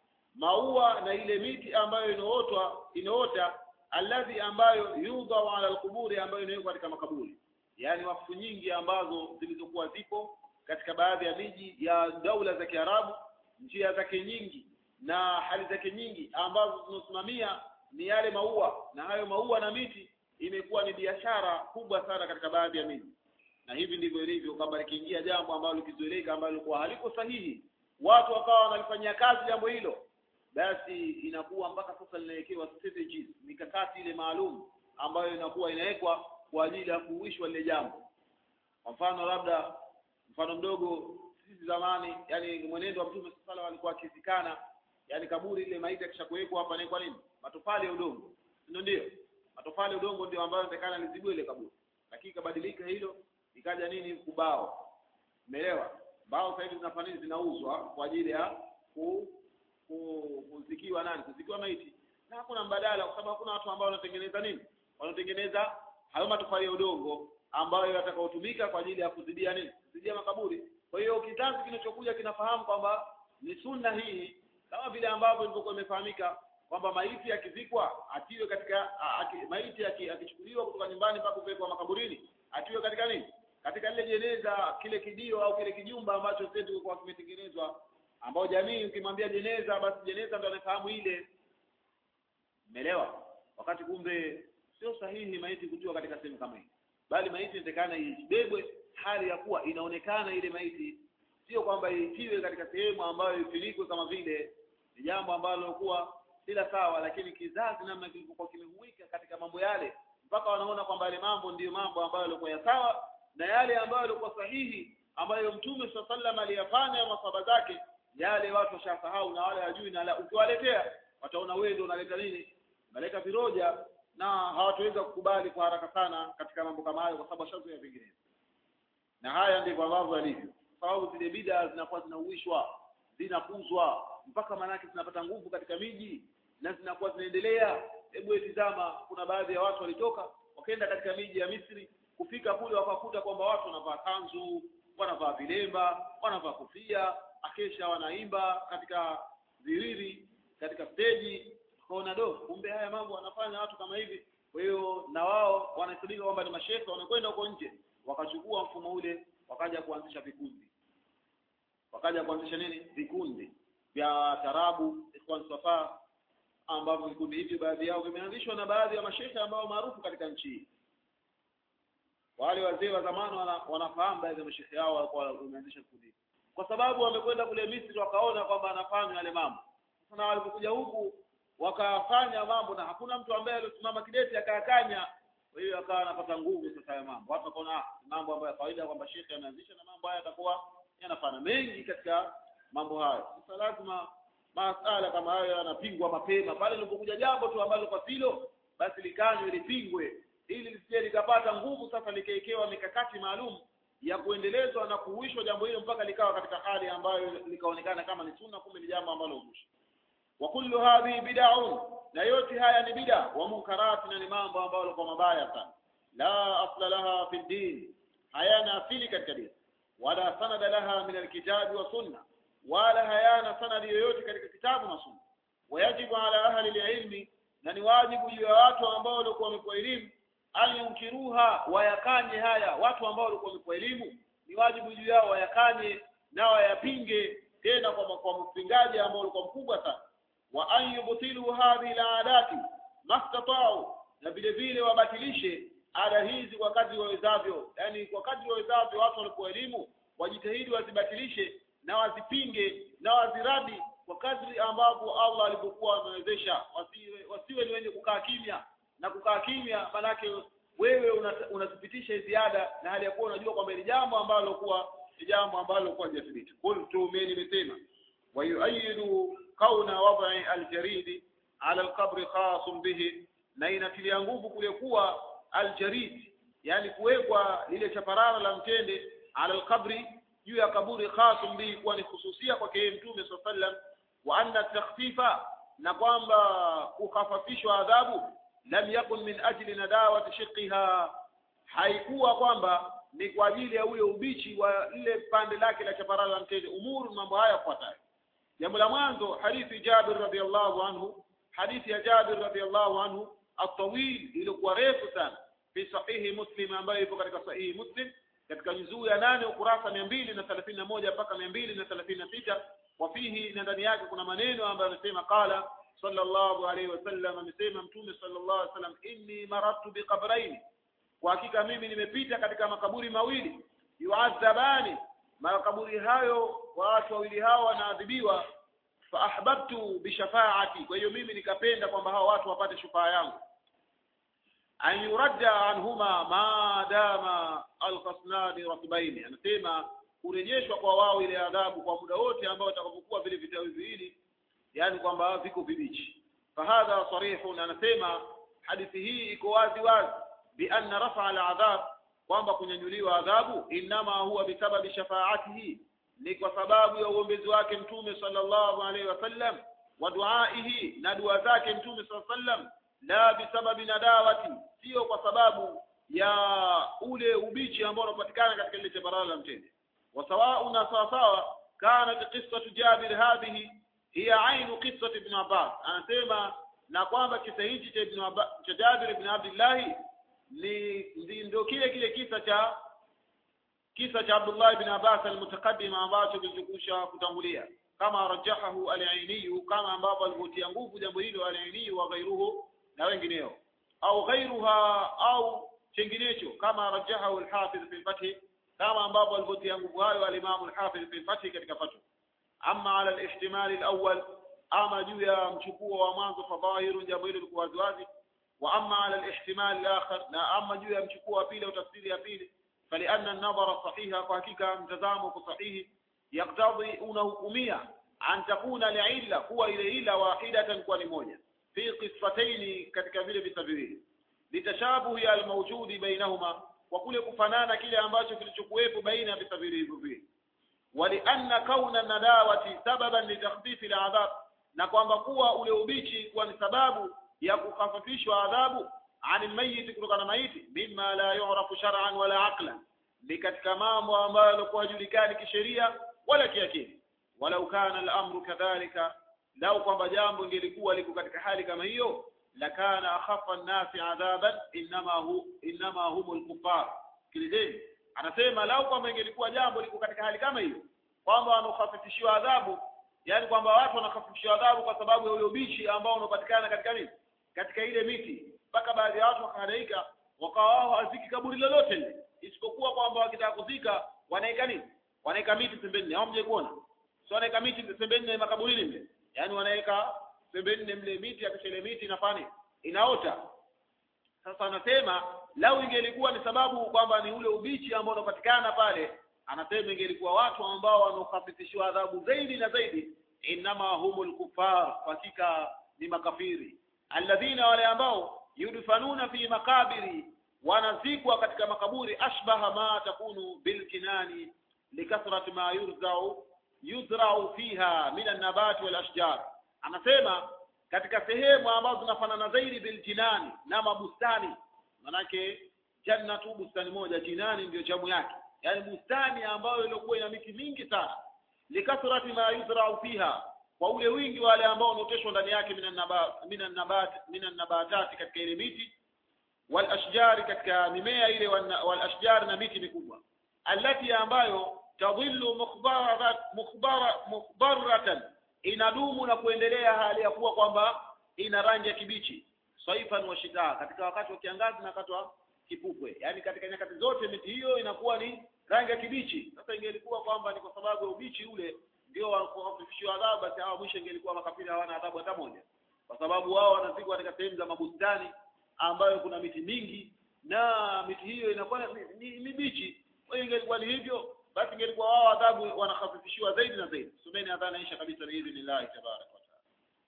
Speaker 1: maua na ile miti ambayo inaotwa inaota alladhi ambayo yudhau ala al-quburi ambayo inawekwa katika makaburi yani wakfu nyingi ambazo zilizokuwa zipo katika baadhi ya miji ya daula za Kiarabu njia zake nyingi na hali zake nyingi ambazo zinasimamia ni yale maua na hayo maua na miti imekuwa ni biashara kubwa sana katika baadhi ya miji na hivi ndivyo ilivyo kama likiingia jambo ambalo likizoeleka ambalo lilikuwa haliko sahihi watu wakawa wanalifanyia kazi jambo hilo basi inakuwa mpaka sasa linawekewa strategies mikakati ile maalum ambayo inakuwa inawekwa kwa ajili ya kuuishwa lile jambo kwa mfano labda mfano mdogo sisi zamani yani mwenendo wa mtume sala alikuwa akizikana yani kaburi ile maiti akishakuwekwa hapa ni kwa nini matofali ya udongo ndio ndio matofali ya udongo ndio ambayo inawezekana lizibue ile kaburi lakini kabadilika hilo ikaja nini kubao umeelewa mbao sasa hivi zinafanya nini zinauzwa kwa ajili ya ku, ku, kuzikiwa nani kuzikiwa maiti na hakuna mbadala kwa sababu hakuna watu ambao wanatengeneza nini wanatengeneza hayo matofali ya udongo ambayo yatakayotumika kwa ajili ya kuzidia nini kuzidia makaburi kwa hiyo kizazi kinachokuja kinafahamu kwamba ni sunna hii kama vile ambavyo ilivyokuwa imefahamika kwamba maiti akizikwa atiwe katika aki, maiti akichukuliwa kutoka nyumbani mpaka kupelekwa makaburini atiwe katika nini katika lile jeneza kile kidio au kile kijumba ambacho sasa kilikuwa kimetengenezwa ambao jamii ukimwambia jeneza basi jeneza ndo anafahamu ile umeelewa wakati kumbe sio sahihi maiti kutiwa katika sehemu kama hii bali maiti inatakana ibebwe hali ya kuwa inaonekana ile maiti sio kwamba itiwe katika sehemu ambayo ifinikwe kama vile ni jambo ambalo kuwa sila sawa lakini kizazi namna kilivyokuwa kimehuika katika mambo yale mpaka wanaona kwamba yale mambo ndiyo mambo ambayo yalikuwa ya sawa na yale ambayo yalikuwa sahihi ambayo mtume swalla sallam aliyafanya masaba zake yale watu washasahau na wale hawajui na ukiwaletea wataona wewe ndio unaleta nini unaleta viroja na hawataweza kukubali kwa haraka sana katika mambo kama hayo kwa sababu washazoea vinginevyo na haya ndivyo ambavyo yalivyo kwa sababu zile bida zinakuwa zinauishwa zinakuzwa mpaka manake zinapata nguvu katika miji na zinakuwa zinaendelea hebu tizama kuna baadhi ya watu walitoka wakaenda katika miji ya Misri kufika kule wakakuta kwamba watu wanavaa kanzu wanavaa vilemba wanavaa kofia akesha wanaimba katika viriri katika steji kaona do kumbe haya mambo wanafanya watu kama hivi kwa hiyo na wao wanahesabika kwamba ni mashehe wanakwenda huko nje wakachukua mfumo ule wakaja kuanzisha vikundi wakaja kuanzisha nini vikundi vya tarabu ikhwan safa ambavyo vikundi hivi baadhi yao vimeanzishwa na baadhi ya mashehe ambao maarufu katika nchi hii wale wazee wa zamani wana, wanafahamu baadhi ya mashehe yao walikuwa wameanzisha vikundi kwa sababu wamekwenda kule Misri wakaona kwamba anafanya yale mambo sasa na walipokuja huku wakafanya mambo na hakuna mtu ambaye alisimama kidete akayakanya kwa hiyo akawa anapata nguvu sasa ya mambo watu wakaona ah, mambo ambayo ya kawaida kwamba shekhe ameanzisha na mambo haya yatakuwa yanafana mengi katika mambo hayo sasa lazima masala kama hayo yanapingwa mapema pale lilipokuja jambo tu ambalo kwa silo basi likanywe lipingwe ili lisije likapata nguvu sasa likaekewa mikakati maalum ya kuendelezwa na kuhuishwa jambo hilo mpaka likawa katika hali ambayo likaonekana kama ni sunna kumbe ni jambo ambalo uzushi wa kullu hadhihi bid'un na yote haya ni bid'a wa munkarat na ni mambo ambayo kwa mabaya sana la asla laha fi din hayana asili katika dini wala sanada laha min alkitabi wa sunna wala hayana sanadi yoyote katika kitabu na sunna wayajibu ala ahli alilmi na ni wajibu juu ya watu ambao walikuwa wamepewa elimu alyunkiruha wayakanye haya watu ambao walikuwa wamepewa elimu ni wajibu juu yao wayakanye na wayapinge tena kwa kwa mpingaji ambao ulikuwa mkubwa sana wa an yubtilu hadhihi aladati mastata'u na vile vile wabatilishe ada hizi kwa kadri wawezavyo yani kwa kadri wawezavyo watu walipokuwa elimu wajitahidi wazibatilishe na wazipinge na waziradi kwa kadri ambavyo Allah alipokuwa amewezesha wasiwe, wasiwe ni wenye kukaa kimya na kukaa kimya manake wewe unathibitisha una ziada na hali ya kuwa unajua kwamba ni jambo ambalo kuwa ni jambo ambalo kuwa hajathibiti qultu mimi nimesema wa yuayidu kauna wad'i aljaridi ala alqabr khas bihi na inatilia nguvu kule kuwa aljarid yani kuwekwa lile chaparara la mtende ala alqabri juu ya kaburi khas bihi kuwa ni hususia kwake yeye mtume sallallahu alaihi wasallam wa anna takhfifa na kwamba kukhafafishwa adhabu lam yakun min ajli nadawati shiqiha haikuwa kwamba ni kwa ajili ya ule ubichi wa ile pande lake la chaparara la mtende umuru mambo haya yafuatayo jambo la mwanzo hadithi Jabir radhiallahu anhu hadithi ya Jabir radhiallahu anhu atawil ilikuwa refu sana fi sahihi muslim ambayo ipo katika sahihi muslim katika juzuu ya nane ukurasa mia mbili na thelathini na moja mpaka mia mbili na thelathini na sita wafihi na ndani yake kuna maneno ambayo anasema qala sallallahu alaihi wasallam amesema mtume sallallahu alaihi wasallam inni maratu biqabraini kwa hakika mimi nimepita katika makaburi mawili yuadhabani makaburi hayo watu wawili hao wanaadhibiwa fa ahbabtu bishafaati kwa hiyo mimi nikapenda kwamba hao watu wapate shufaa yangu an yuradda anhuma ma dama alqasnani ratbaini anasema kurejeshwa kwa wao ile adhabu kwa muda wote ambao watakapokuwa vile vitawi viwili yani kwamba viko vibichi fahadha sarihun anasema hadithi hii iko wazi wazi bi anna rafa aladhab kwamba kunyanyuliwa adhabu inama huwa bisababi shafaatihi ni kwa sababu ya uombezi wake mtume sallallahu alaihi wasallam wa duaihi na dua zake mtume sallallahu alaihi wasallam la bisababi nadawati sio kwa sababu ya ule ubichi ambao unapatikana katika ile chabarala la mtende وسواء sawasawa kanat qissatu Jabir hadhihi hiya ainu qissati ibn Abbas anasema na kwamba kisa hichi cha ibn Abbas cha Jabir ibn Abdullah ni ndio kile kile kisa cha kisa cha Abdullah ibn Abbas almutaqaddim ambacho kilichokusha kutangulia kama rajahahu al-Aini kama ambapo alivutia nguvu jambo hilo al-Aini wa ghairuhu na wengineo au ghairuha au chenginecho kama rajahahu al-Hafiz fi al-Fath kama ambapo alivutia nguvu hayo al-Imam al-Hafiz fi al-Fath katika Fath amma ala al-ihtimal al-awwal ama juu ya mchukuo wa mwanzo fadhahiru jambo hilo liko wazi wazi wa amma ala al-ihtimal al-akhar na ama juu ya mchukuo wa pili au tafsiri ya pili فلأن النظر صحيح فحقيقة متزامه صحيح يقتضي أنهكمية أن تكون لعلة هو إلى إلة واحدة كون موجة في قصتين katika vile visa viwili litashabuhi almawjudi bainahuma kwa kule kufanana kile ambacho kilichokuwepo baina ya visa viwili hivyo viwili walianna kauna nadawati sababan litakhfifi aladhab na kwamba kuwa ule ubichi kuwa ni sababu ya kukhafifishwa adhabu ani mayiti kutokana na maiti mimma la yu'rafu shar'an wala aqlan ni katika mambo ambayo yalikuwa hajulikani kisheria wala kiakili walau kana al-amru kadhalika lau kwamba jambo ingelikuwa liko katika hali kama hiyo lakana akhaffa an-nasi adhaban inma hu inma humul kuffar kilideni anasema lau kwamba ingelikuwa jambo liko katika hali kama hiyo kwamba wanakhafifishiwa adhabu yani kwamba watu wanakhafifishiwa adhabu kwa sababu ya ule ubishi ambao unapatikana katika nini katika ile miti mpaka baadhi ya watu wakahadaika wakawa wao hawaziki kaburi lolote lile isipokuwa kwamba wakitaka kuzika wanaeka nini wanaeka miti pembeni hao mje kuona so wanaeka miti pembeni na makaburini mle yaani wanaweka pembeni mle miti akisha ile miti inafanya inaota sasa anasema lau ingelikuwa ni sababu kwamba ni ule ubichi ambao unapatikana pale anasema ingelikuwa watu ambao wanaokhafifishiwa adhabu zaidi na zaidi innama humul kufar hakika ni makafiri alladhina wale ambao yudfanuna fi makabiri wanazikwa katika makaburi ashbaha ma takunu bilkinani likathrati ma yurzau yuzrau fiha min annabati wal ashjar anasema katika sehemu ambazo zinafanana zaidi biljinani na mabustani manake jannatu bustani moja jinani ndio jamu yake yani bustani ambayo ilikuwa ina miti mingi sana likathrati ma yuzrau fiha kwa ule wingi wale ambao unaoteshwa ndani yake minan nabat minan nabat minan nabatati katika ile miti wal ashjari katika mimea ile wal ashjar na miti mikubwa allati ambayo tadhillu mukhbarat mukhbara mukhbaratan inadumu na kuendelea hali ya kuwa kwamba ina rangi ya kibichi saifan wa shitaa katika wakati wa kiangazi na wakati wa kipupwe yani katika nyakati zote miti hiyo inakuwa ni rangi ya kibichi sasa ingelikuwa kwamba ni kwa sababu ya ubichi ule ndio wakufishiwa adhabu basi hawa mwisho ingelikuwa makafiri hawana adhabu hata moja kwa sababu wao wanazikwa katika sehemu za mabustani ambayo kuna miti mingi na miti hiyo inakuwa ni mibichi kwa hiyo ingelikuwa ni hivyo basi ingelikuwa wao adhabu wanakhafifishiwa zaidi na zaidi someni adhana isha kabisa biidhnillahi tabaraka wa taala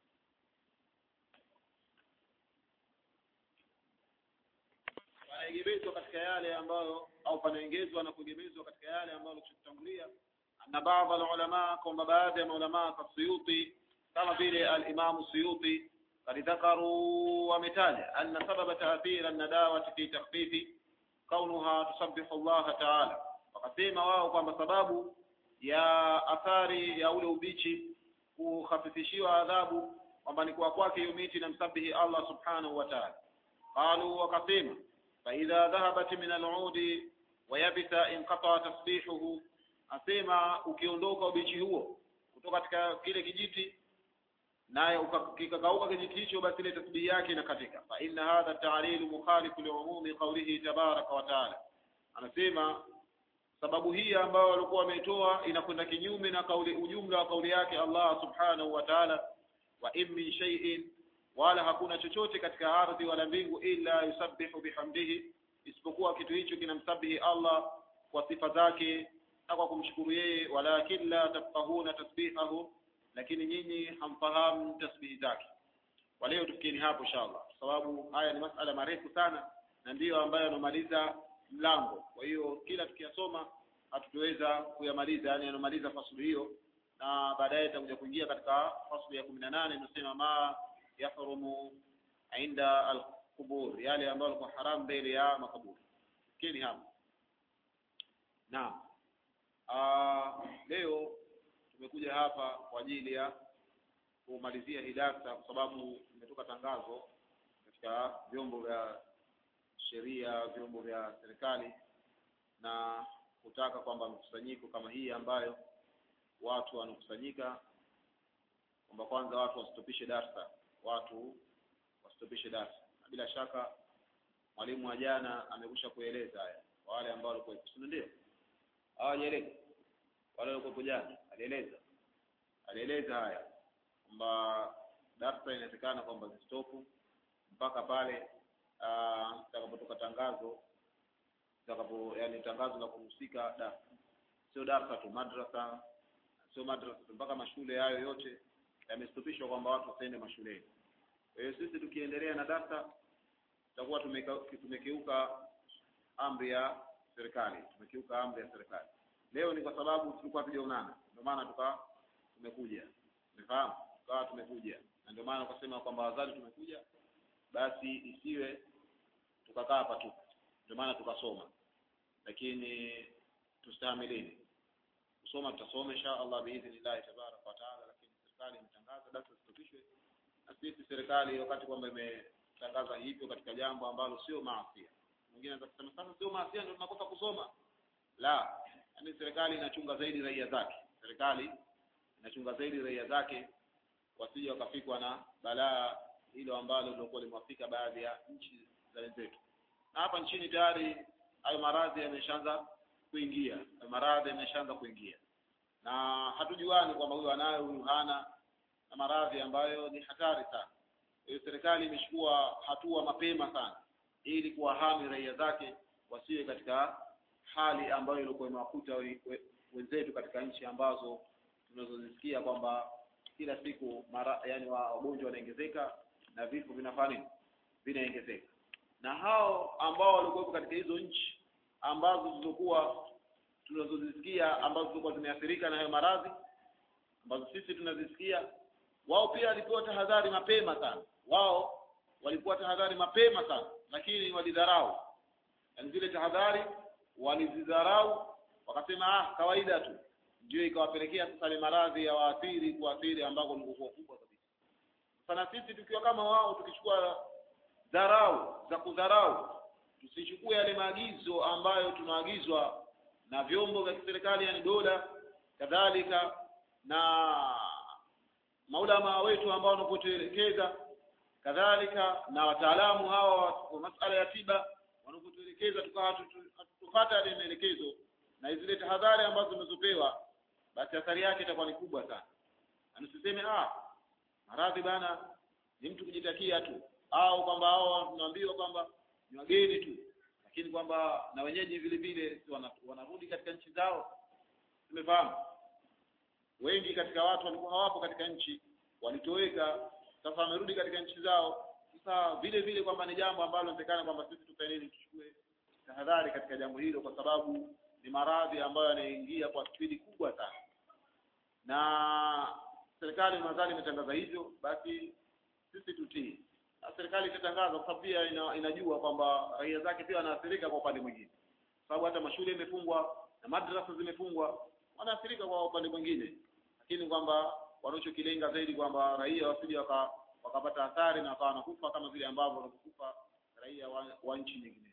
Speaker 1: panaegemezwa katika yale ambayo au panaengezwa na kuegemezwa katika yale ambayo tulitangulia anna baadhi alulama kwamba baadhi ya maulamaa kasuyuti kama vile alimamu suyuti قد ذكروا ومثالا أن سبب تأثير النداوة في تخفيف كونها تسبح الله تعالى wakasema wao kwamba sababu ya athari ya ule ubichi kukhafifishiwa adhabu kwamba ni kwa kwake hiyo miti na msabihi Allah subhanahu wa ta'ala qalu wakasema fa idha dhahabat min al-udi wa yabisa inqata tasbihuhu asema ukiondoka ubichi huo kutoka katika kile kijiti naye kikakauka kijiti hicho basi ile tasbihi yake inakatika fa inna hadha ta'lil mukhalifu li'umumi qawlihi tabaraka wa ta'ala anasema sababu hii ambayo walikuwa wameitoa inakwenda kinyume na kauli ujumla wa kauli yake Allah subhanahu wa ta'ala wa in min shay'in wala hakuna chochote katika ardhi wala mbingu illa yusabbihu bihamdihi isipokuwa kitu hicho kinamsabihi Allah kwa sifa zake na kwa kumshukuru yeye walakin la tafqahuna tasbihahu lakini nyinyi hamfahamu tasbihi zake kwa leo tufikieni hapo inshallah sababu haya ni masala marefu sana na ndiyo ambayo yanamaliza mlango kwa hiyo kila tukiyasoma hatutoweza kuyamaliza yani yanamaliza fasulu hiyo na baadaye itakuja kuingia katika fasulu ya kumi na nane inasema ma yahrumu inda alqubur yale ambayo yalikuwa haram mbele ya makaburi fikini hapo naam leo tumekuja hapa kwa ajili ya kumalizia hii darsa kwa sababu imetoka tangazo katika vyombo vya sheria vyombo vya serikali na kutaka kwamba mkusanyiko kama hii ambayo watu wanakusanyika kwamba kwanza watu wasitopishe darsa watu wasitopishe darsa na bila shaka mwalimu wa jana amekusha kueleza haya kwa wale ambao walikuwa si ndio hawajaeleza wale walikuwa jana alieleza alieleza haya kwamba darsa inawezekana kwamba zistopu mpaka pale itakapotoka tangazo itakapo yani tangazo la kuhusika darsa sio darsa tu madrasa sio madrasa tu mpaka mashule hayo yote yamestopishwa kwamba watu wasiende mashuleni kwa hiyo sisi tukiendelea na darsa tutakuwa tumekeuka amri ya serikali tumekiuka amri ya serikali leo ni kwa sababu tulikuwa tujaonana ndio maana tuka tumekuja umefahamu tukawa tumekuja na ndio maana ukasema kwamba wazali tumekuja basi isiwe tukakaa hapa tu ndio maana tukasoma lakini tustahamilini kusoma tutasoma insha Allah biidhnillah tabaraka wa taala lakini serikali imetangaza darasa zisitopishwe na sisi serikali wakati kwamba imetangaza hivyo katika jambo ambalo sio maasi mwingine anaweza kusema sasa sio maasi ndio tunakosa kusoma la yani serikali inachunga zaidi raia zake serikali inachunga zaidi raia zake wasije wakafikwa na balaa hilo ambalo lilikuwa limewafika baadhi ya nchi za wenzetu na hapa nchini tayari hayo maradhi yameshaanza kuingia hayo maradhi yameshaanza kuingia na hatujuani kwamba huyu anayo huyu hana na maradhi ambayo ni hatari sana hiyo serikali imechukua hatua mapema sana ili kuwahami raia zake wasiwe katika hali ambayo ilikuwa imewakuta we- we- wenzetu katika nchi ambazo tunazozisikia kwamba kila siku mara yani wa- wagonjwa wanaongezeka na vifo vinafanya nini vinaongezeka na hao ambao walikuwepo katika hizo nchi ambazo zilizokuwa tunazozisikia ambazo zilikuwa zimeathirika na hayo maradhi ambazo sisi tunazisikia wao pia walipewa tahadhari mapema sana wao walipewa tahadhari mapema sana lakini walidharau yaani zile tahadhari walizidharau wakasema ah kawaida tu ndio ikawapelekea sasa ile maradhi ya waathiri kuathiri ambako ni kubwa kubwa kabisa sana sisi tukiwa kama wao tukichukua dharau za kudharau tusichukue yale maagizo ambayo tunaagizwa na vyombo vya kiserikali yani dola kadhalika na maulama wetu ambao wanapotuelekeza kadhalika na wataalamu hawa wa masala ya tiba wanapotuelekeza tukawa hatutu- hatutupata yale maelekezo na zile tahadhari ambazo tumezopewa basi athari yake itakuwa ni kubwa sana na tusiseme ah maradhi bana ni mtu kujitakia tu au kwamba hao tunaambiwa kwamba ni wageni tu lakini kwamba na wenyeji vile vile si wana- wanarudi katika nchi zao tumefahamu wengi katika watu walikuwa hawapo katika nchi walitoweka sasa wamerudi katika nchi zao sasa vile vile kwamba ni jambo ambalo inaonekana kwamba sisi tufanye nini tuchukue tahadhari katika jambo hilo kwa sababu ni maradhi ambayo yanaingia kwa spidi kubwa sana na serikali nadhani imetangaza hivyo basi sisi tutii na serikali itatangaza kwa sababu pia ina, inajua kwamba raia zake pia wanaathirika kwa upande mwingine kwa sababu hata mashule imefungwa na madrasa zimefungwa wanaathirika kwa upande mwingine lakini kwamba wanachokilenga zaidi kwamba raia wasije waka, wakapata athari na wakawa wanakufa kama vile ambavyo wanakufa raia wa, wa nchi nyinginezo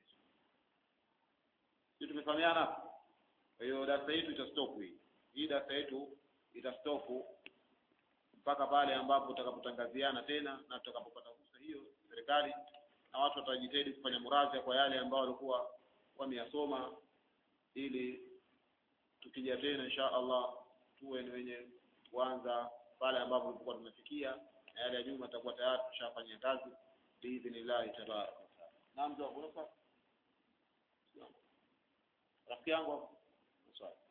Speaker 1: sisi tumefahamiana hapo kwa hiyo darasa yetu itastop hii hii darasa yetu itastop mpaka pale ambapo tutakapotangaziana tena na tutakapopata fursa hiyo serikali na watu watajitahidi kufanya muradha kwa yale ambao walikuwa wameyasoma ili tukija tena insha Allah tuwe ni wenye kuanza pale ambapo tulikuwa tumefikia na yale ya nyuma tutakuwa tayari tushafanyia kazi biidhnillahi tabaraka wa taala. Naam, ndio unafaa. Rafiki yangu hapo. Swali.